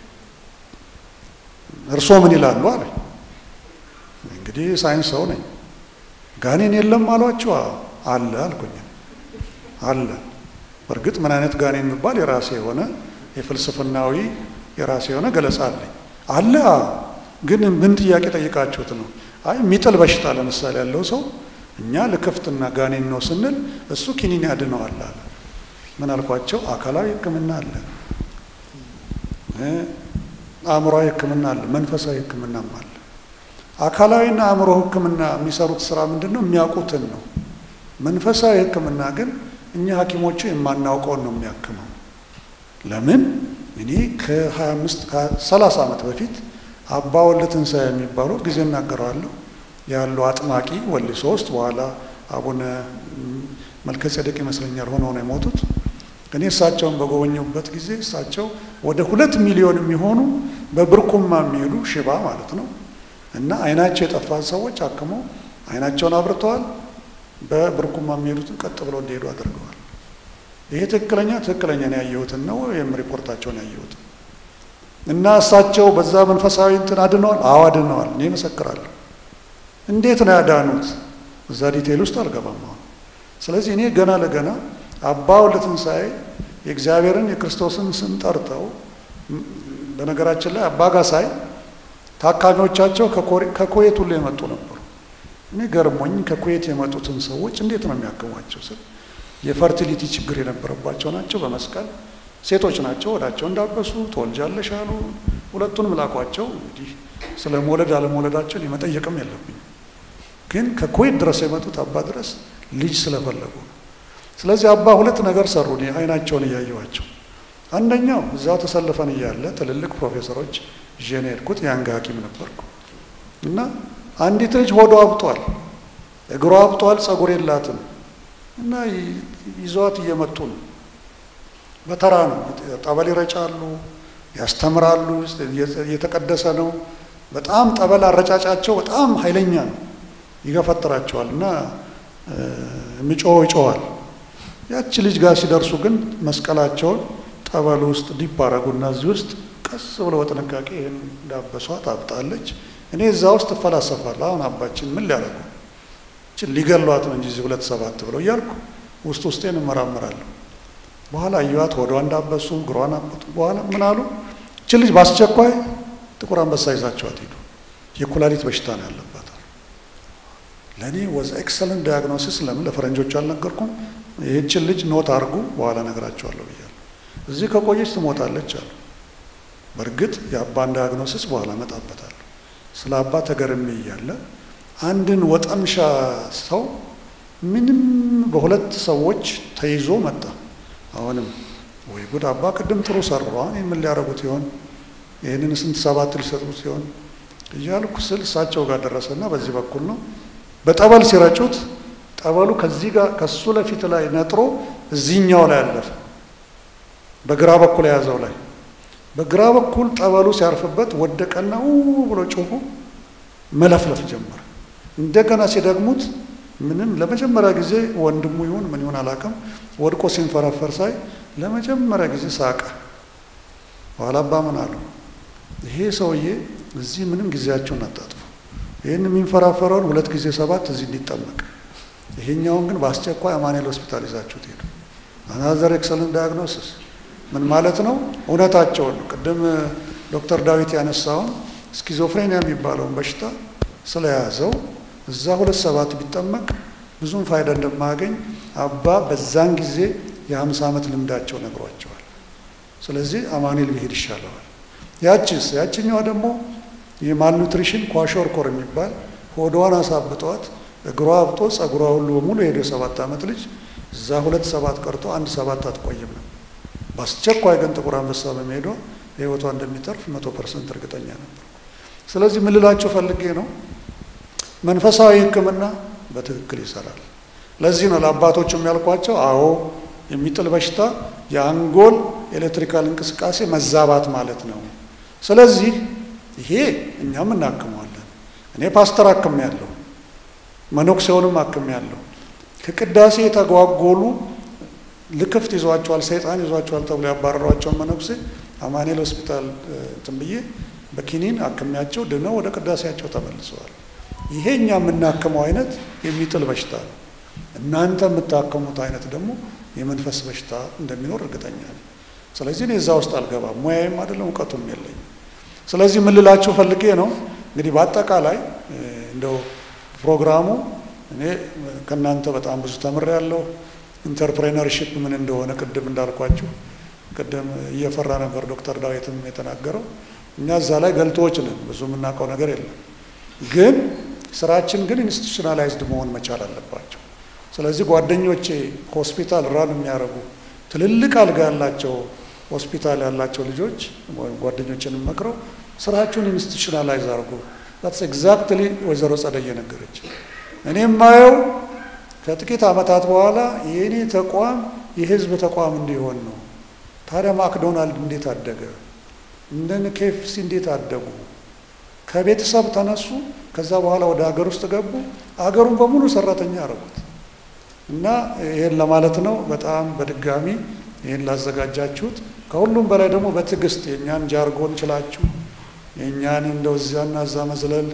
እርስዎ ምን ይላሉ አለ። እንግዲህ ሳይንስ ሰው ነኝ። ጋኔን የለም አሏቸው? አለ አልኩኝ። አለ በእርግጥ ምን አይነት ጋኔን የሚባል የራሴ የሆነ የፍልስፍናዊ የራሴ የሆነ ገለጻ አለኝ። አለ ግን ምን ጥያቄ ጠይቃችሁት ነው? አይ የሚጥል በሽታ ለምሳሌ ያለው ሰው እኛ ልክፍትና ጋኔን ነው ስንል እሱ ኪኒን ያድነዋል አለ። ምን አልኳቸው? አካላዊ ሕክምና አለ፣ አእምሯዊ ሕክምና አለ፣ መንፈሳዊ ሕክምናም አለ። አካላዊና አእምሮ ሕክምና የሚሰሩት ስራ ምንድን ነው? የሚያውቁትን ነው። መንፈሳዊ ሕክምና ግን እኛ ሐኪሞቹ የማናውቀውን ነው የሚያክመው። ለምን እኔ ከ25 ከ30 ዓመት በፊት አባ ወልደ ትንሣኤ የሚባሉት ጊዜ እናገረዋለሁ ያሉ አጥማቂ ወሊሶ ውስጥ በኋላ አቡነ መልከ ጼዴቅ ይመስለኛል ሆነው ነው የሞቱት። እኔ እሳቸውን በጎበኘሁበት ጊዜ እሳቸው ወደ ሁለት ሚሊዮን የሚሆኑ በብርኩማ የሚሄዱ ሽባ ማለት ነው እና አይናቸው የጠፋን ሰዎች አክመው አይናቸውን አብርተዋል። በብርኩማ የሚሄዱትን ቀጥ ብለው እንዲሄዱ አድርገዋል። ይሄ ትክክለኛ ትክክለኛ ነው ያየሁትን ነው ወይም ሪፖርታቸውን ያየሁትን እና እሳቸው በዛ መንፈሳዊ እንትን አድነዋል። አዎ አድነዋል። እኔ እመሰክራለሁ። እንዴት ነው ያዳኑት? እዛ ዲቴይል ውስጥ አልገባም አሁን። ስለዚህ እኔ ገና ለገና አባ ወልደ ትንሣኤ የእግዚአብሔርን የክርስቶስን ስም ጠርተው በነገራችን ላይ አባ ጋሳይ ታካሚዎቻቸው ከኩዌት ሁሉ የመጡ ነበሩ። እኔ ገርሞኝ ከኩዌት የመጡትን ሰዎች እንዴት ነው የሚያክሟቸው ስል የፈርቲሊቲ ችግር የነበረባቸው ናቸው። በመስቀል ሴቶች ናቸው። ወዳቸው እንዳበሱ ትወልጃለሽ አሉ። ሁለቱንም ላኳቸው። እንግዲህ ስለ መውለድ አለመውለዳቸውን የመጠየቅም የለብኝ ግን ከኩዌት ድረስ የመጡት አባ ድረስ ልጅ ስለፈለጉ ነው። ስለዚህ አባ ሁለት ነገር ሰሩ። አይናቸውን እያየዋቸው አንደኛው እዛው ተሰልፈን እያለ ትልልቅ ፕሮፌሰሮች ይዤ ነው የሄድኩት። የአንጋ ሐኪም ነበርኩ እና አንዲት ልጅ ሆዷ አብጧል፣ እግሯ አብጧል፣ ጸጉር የላትም እና ይዘዋት እየመጡ ነው። በተራ ነው። ጠበል ይረጫሉ፣ ያስተምራሉ። እየተቀደሰ ነው። በጣም ጠበል አረጫጫቸው በጣም ኃይለኛ ነው። ይገፈጥራቸዋል እና የሚጮኸው ይጮኋል። ያቺ ልጅ ጋር ሲደርሱ ግን መስቀላቸውን ጠበል ውስጥ ዲፕ አረጉና እዚህ ውስጥ ቀስ ብለው በጥንቃቄ ይህን እንዳበሷት አብጣለች። እኔ እዛ ውስጥ እፈላሰፋለሁ። አሁን አባችን ምን ሊያደርጉ ችን ሊገሏት ነው እንጂ እዚህ ሁለት ሰባት ብለው እያልኩ ውስጥ ውስጤን እመራመራለሁ። በኋላ እዩዋት ሆዷ እንዳበሱ እግሯን አበጡ። በኋላ ምን አሉ? እችን ልጅ በአስቸኳይ ጥቁር አንበሳ ይዛቸዋት ሄዱ። የኩላሊት በሽታ ነው ያለባት። ለእኔ ወዝ ኤክሰለንት ዳያግኖሲስ። ለምን ለፈረንጆቹ አልነገርኩም? ይህችን ልጅ ኖት አድርጉ፣ በኋላ ነገራቸዋለሁ ብያለሁ። እዚህ ከቆየች ትሞታለች አሉ። በእርግጥ የአባን ዳያግኖሲስ በኋላ እመጣበታለሁ። ስለ አባ ተገርሜ እያለ አንድን ወጠምሻ ሰው ምንም በሁለት ሰዎች ተይዞ መጣ። አሁንም ወይ ጉድ አባ ቅድም ጥሩ ሰሩ፣ አሁን ምን ሊያደርጉት ይሆን? ይህንን ስንት ሰባት ሊሰጡት ሲሆን እያልኩ ስል እሳቸው ጋር ደረሰና በዚህ በኩል ነው በጠበል ሲረጩት ጠበሉ ከዚህ ጋር ከሱ ለፊት ላይ ነጥሮ እዚህኛው ላይ አለፈ። በግራ በኩል የያዘው ላይ በግራ በኩል ጠበሉ ሲያርፍበት ወደቀና ው ብሎ ጮሁ መለፍለፍ ጀመረ። እንደገና ሲደግሙት ምንም ለመጀመሪያ ጊዜ ወንድሙ ይሁን ምን ይሁን አላውቅም፣ ወድቆ ሲንፈራፈር ሳይ ለመጀመሪያ ጊዜ ሳቀ። በኋላ አባ ምን አሉ? ይሄ ሰውዬ እዚህ ምንም ጊዜያቸውን አታጥፉ። ይህን የሚንፈራፈረውን ሁለት ጊዜ ሰባት እዚህ እንዲጠመቅ፣ ይሄኛውን ግን በአስቸኳይ አማኑኤል ሆስፒታል ይዛችሁት ሄዱ። አናዘር ኤክሰለንት ዳያግኖሲስ ምን ማለት ነው? እውነታቸውን ነው። ቅድም ዶክተር ዳዊት ያነሳውን ስኪዞፍሬኒያ የሚባለውን በሽታ ስለያዘው እዛ ሁለት ሰባት ቢጠመቅ ብዙም ፋይዳ እንደማያገኝ አባ በዛን ጊዜ የሀምሳ ዓመት ልምዳቸው ነግሯቸዋል። ስለዚህ አማኑኤል ብሄድ ይሻለዋል። ያቺስ ያችኛዋ ደግሞ የማልኑትሪሽን ኳሾርኮር የሚባል ሆዷን አሳብጧት እግሯ አብጦ ጸጉሯ ሁሉ በሙሉ የሄደ ሰባት ዓመት ልጅ እዛ ሁለት ሰባት ቀርቶ አንድ ሰባት አትቆይም ነው። በአስቸኳይ ግን ጥቁር አንበሳ በመሄዷ ህይወቷ እንደሚተርፍ መቶ ፐርሰንት እርግጠኛ ነበር። ስለዚህ ምን ልላችሁ ፈልጌ ነው መንፈሳዊ ሕክምና በትክክል ይሰራል። ለዚህ ነው ለአባቶቹም ያልኳቸው፣ አዎ የሚጥል በሽታ የአንጎል ኤሌክትሪካል እንቅስቃሴ መዛባት ማለት ነው። ስለዚህ ይሄ እኛም እናክመዋለን። እኔ ፓስተር አክም ያለሁ መነኩሴውንም አክም ያለሁ ከቅዳሴ የተጓጎሉ ልክፍት ይዟቸዋል፣ ሰይጣን ይዟቸዋል ተብሎ ያባረሯቸውን መነኩሴ አማኑኤል ሆስፒታል እንትን ብዬ በኪኒን አክሚያቸው ድነው ወደ ቅዳሴያቸው ተመልሰዋል። ይሄ እኛ የምናክመው አይነት የሚጥል በሽታ ነው። እናንተ የምታከሙት አይነት ደግሞ የመንፈስ በሽታ እንደሚኖር እርግጠኛ ነኝ። ስለዚህ እኔ እዛ ውስጥ አልገባም፣ ሙያዬም አይደለም እውቀቱም የለኝም። ስለዚህ ምን ልላችሁ ፈልጌ ነው እንግዲህ በአጠቃላይ እንደው ፕሮግራሙ እኔ ከእናንተ በጣም ብዙ ተምሬያለሁ። ኢንተርፕሬነርሽፕ ምን እንደሆነ ቅድም እንዳልኳችሁ ቅድም እየፈራ ነበር ዶክተር ዳዊትም የተናገረው። እኛ እዛ ላይ ገልጦዎች ነን፣ ብዙ የምናውቀው ነገር የለም። ግን ስራችን ግን ኢንስቲቱሽናላይዝድ መሆን መቻል አለባቸው። ስለዚህ ጓደኞቼ ሆስፒታል ራን የሚያደርጉ ትልልቅ አልጋ ያላቸው ሆስፒታል ያላቸው ልጆች ወይም ጓደኞችን መክረው ስራችሁን ኢንስቲቱሽናላይዝ አድርጉ። ዛትስ ኤግዛክትሊ ወይዘሮ ጸደይ ነገረች። እኔ የማየው ከጥቂት ዓመታት በኋላ የእኔ ተቋም የህዝብ ተቋም እንዲሆን ነው። ታዲያ ማክዶናልድ እንዴት አደገ? እንደነ ኬፍሲ እንዴት አደጉ? ከቤተሰብ ተነሱ። ከዛ በኋላ ወደ ሀገር ውስጥ ገቡ። አገሩን በሙሉ ሰራተኛ አረጉት። እና ይህን ለማለት ነው። በጣም በድጋሚ ይህን ላዘጋጃችሁት፣ ከሁሉም በላይ ደግሞ በትዕግስት የእኛን ጃርጎን ችላችሁ የእኛን እንደው እዚያና እዛ መዝለል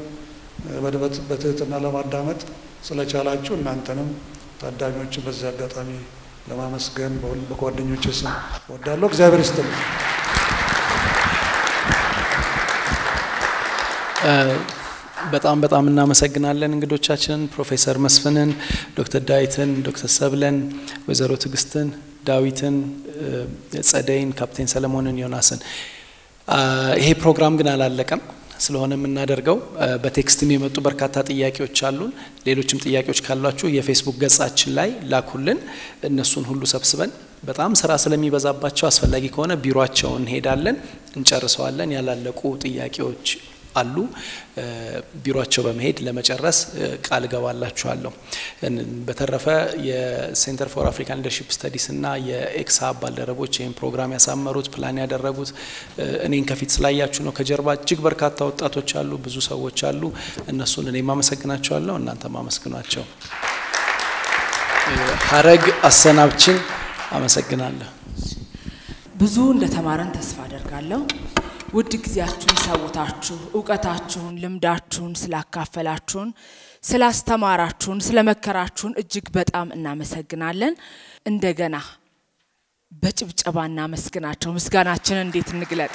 በትህትና ለማዳመጥ ስለቻላችሁ እናንተንም ታዳሚዎችን በዚህ አጋጣሚ ለማመስገን በጓደኞች ስም እወዳለሁ። እግዚአብሔር ይስጥልኝ። በጣም በጣም እናመሰግናለን እንግዶቻችንን ፕሮፌሰር መስፍንን፣ ዶክተር ዳዊትን፣ ዶክተር ሰብለን፣ ወይዘሮ ትዕግስትን፣ ዳዊትን፣ ጸደይን፣ ካፕቴን ሰለሞንን፣ ዮናስን። ይሄ ፕሮግራም ግን አላለቀም። ስለሆነ የምናደርገው በቴክስትም የመጡ በርካታ ጥያቄዎች አሉን። ሌሎችም ጥያቄዎች ካሏችሁ የፌስቡክ ገጻችን ላይ ላኩልን። እነሱን ሁሉ ሰብስበን በጣም ስራ ስለሚበዛባቸው አስፈላጊ ከሆነ ቢሮቸው እንሄዳለን፣ እንጨርሰዋለን። ያላለቁ ጥያቄዎች አሉ። ቢሮቸው በመሄድ ለመጨረስ ቃል እገባላችኋለሁ። በተረፈ የሴንተር ፎር አፍሪካን ሊደርሺፕ ስተዲስ እና የኤክሳ ባልደረቦች ይህን ፕሮግራም ያሳመሩት ፕላን ያደረጉት እኔን ከፊት ስላያችሁ ነው። ከጀርባ እጅግ በርካታ ወጣቶች አሉ፣ ብዙ ሰዎች አሉ። እነሱን እኔም አመሰግናቸዋለሁ፣ እናንተም አመስግኗቸው። ሀረግ አሰናብችን አመሰግናለሁ። ብዙ እንደተማረን ተስፋ አደርጋለሁ። ውድ ጊዜያችሁን ሰውታችሁ እውቀታችሁን፣ ልምዳችሁን ስላካፈላችሁን፣ ስላስተማራችሁን፣ ስለመከራችሁን እጅግ በጣም እናመሰግናለን። እንደገና በጭብጨባ እናመስግናቸው። ምስጋናችንን እንዴት እንግለጥ?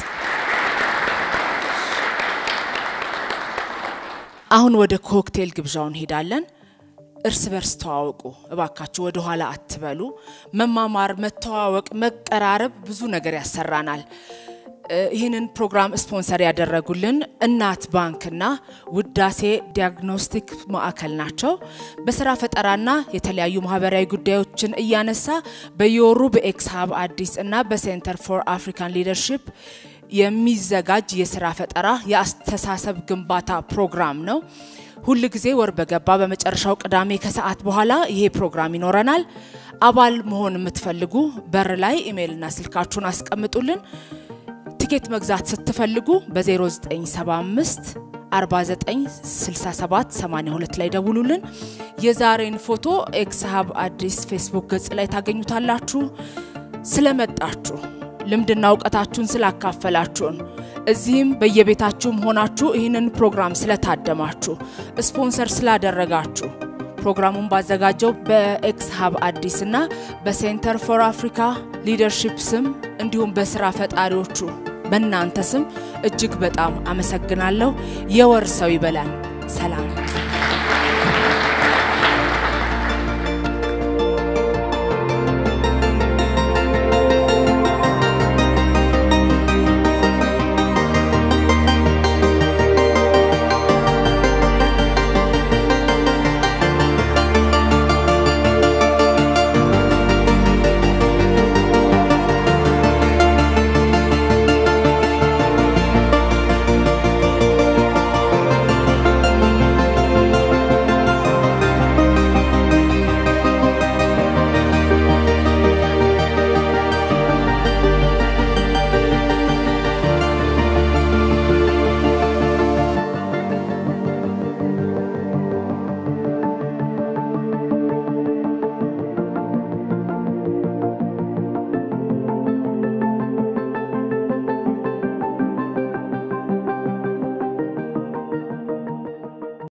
አሁን ወደ ኮክቴል ግብዣው እንሄዳለን። እርስ በርስ ተዋወቁ እባካችሁ፣ ወደ ኋላ አትበሉ። መማማር፣ መተዋወቅ፣ መቀራረብ ብዙ ነገር ያሰራናል። ይህንን ፕሮግራም ስፖንሰር ያደረጉልን እናት ባንክና ውዳሴ ዲያግኖስቲክ ማዕከል ናቸው። በስራ ፈጠራና የተለያዩ ማህበራዊ ጉዳዮችን እያነሳ በየወሩ በኤክስ ሀብ አዲስ እና በሴንተር ፎር አፍሪካን ሊደርሺፕ የሚዘጋጅ የስራ ፈጠራ የአስተሳሰብ ግንባታ ፕሮግራም ነው። ሁል ጊዜ ወር በገባ በመጨረሻው ቅዳሜ ከሰዓት በኋላ ይሄ ፕሮግራም ይኖረናል። አባል መሆን የምትፈልጉ በር ላይ ኢሜይልና ስልካችሁን አስቀምጡልን። ቲኬት መግዛት ስትፈልጉ በ0975 4967 82 ላይ ደውሉልን። የዛሬን ፎቶ ኤክስ ሀብ አዲስ ፌስቡክ ገጽ ላይ ታገኙታላችሁ። ስለመጣችሁ ልምድና እውቀታችሁን ስላካፈላችሁን እዚህም በየቤታችሁም ሆናችሁ ይህንን ፕሮግራም ስለታደማችሁ ስፖንሰር ስላደረጋችሁ ፕሮግራሙን ባዘጋጀው በኤክስ ሀብ አዲስ እና በሴንተር ፎር አፍሪካ ሊደርሺፕ ስም እንዲሁም በስራ ፈጣሪዎቹ በእናንተ ስም እጅግ በጣም አመሰግናለሁ። የወር ሰው ይበላል። ሰላም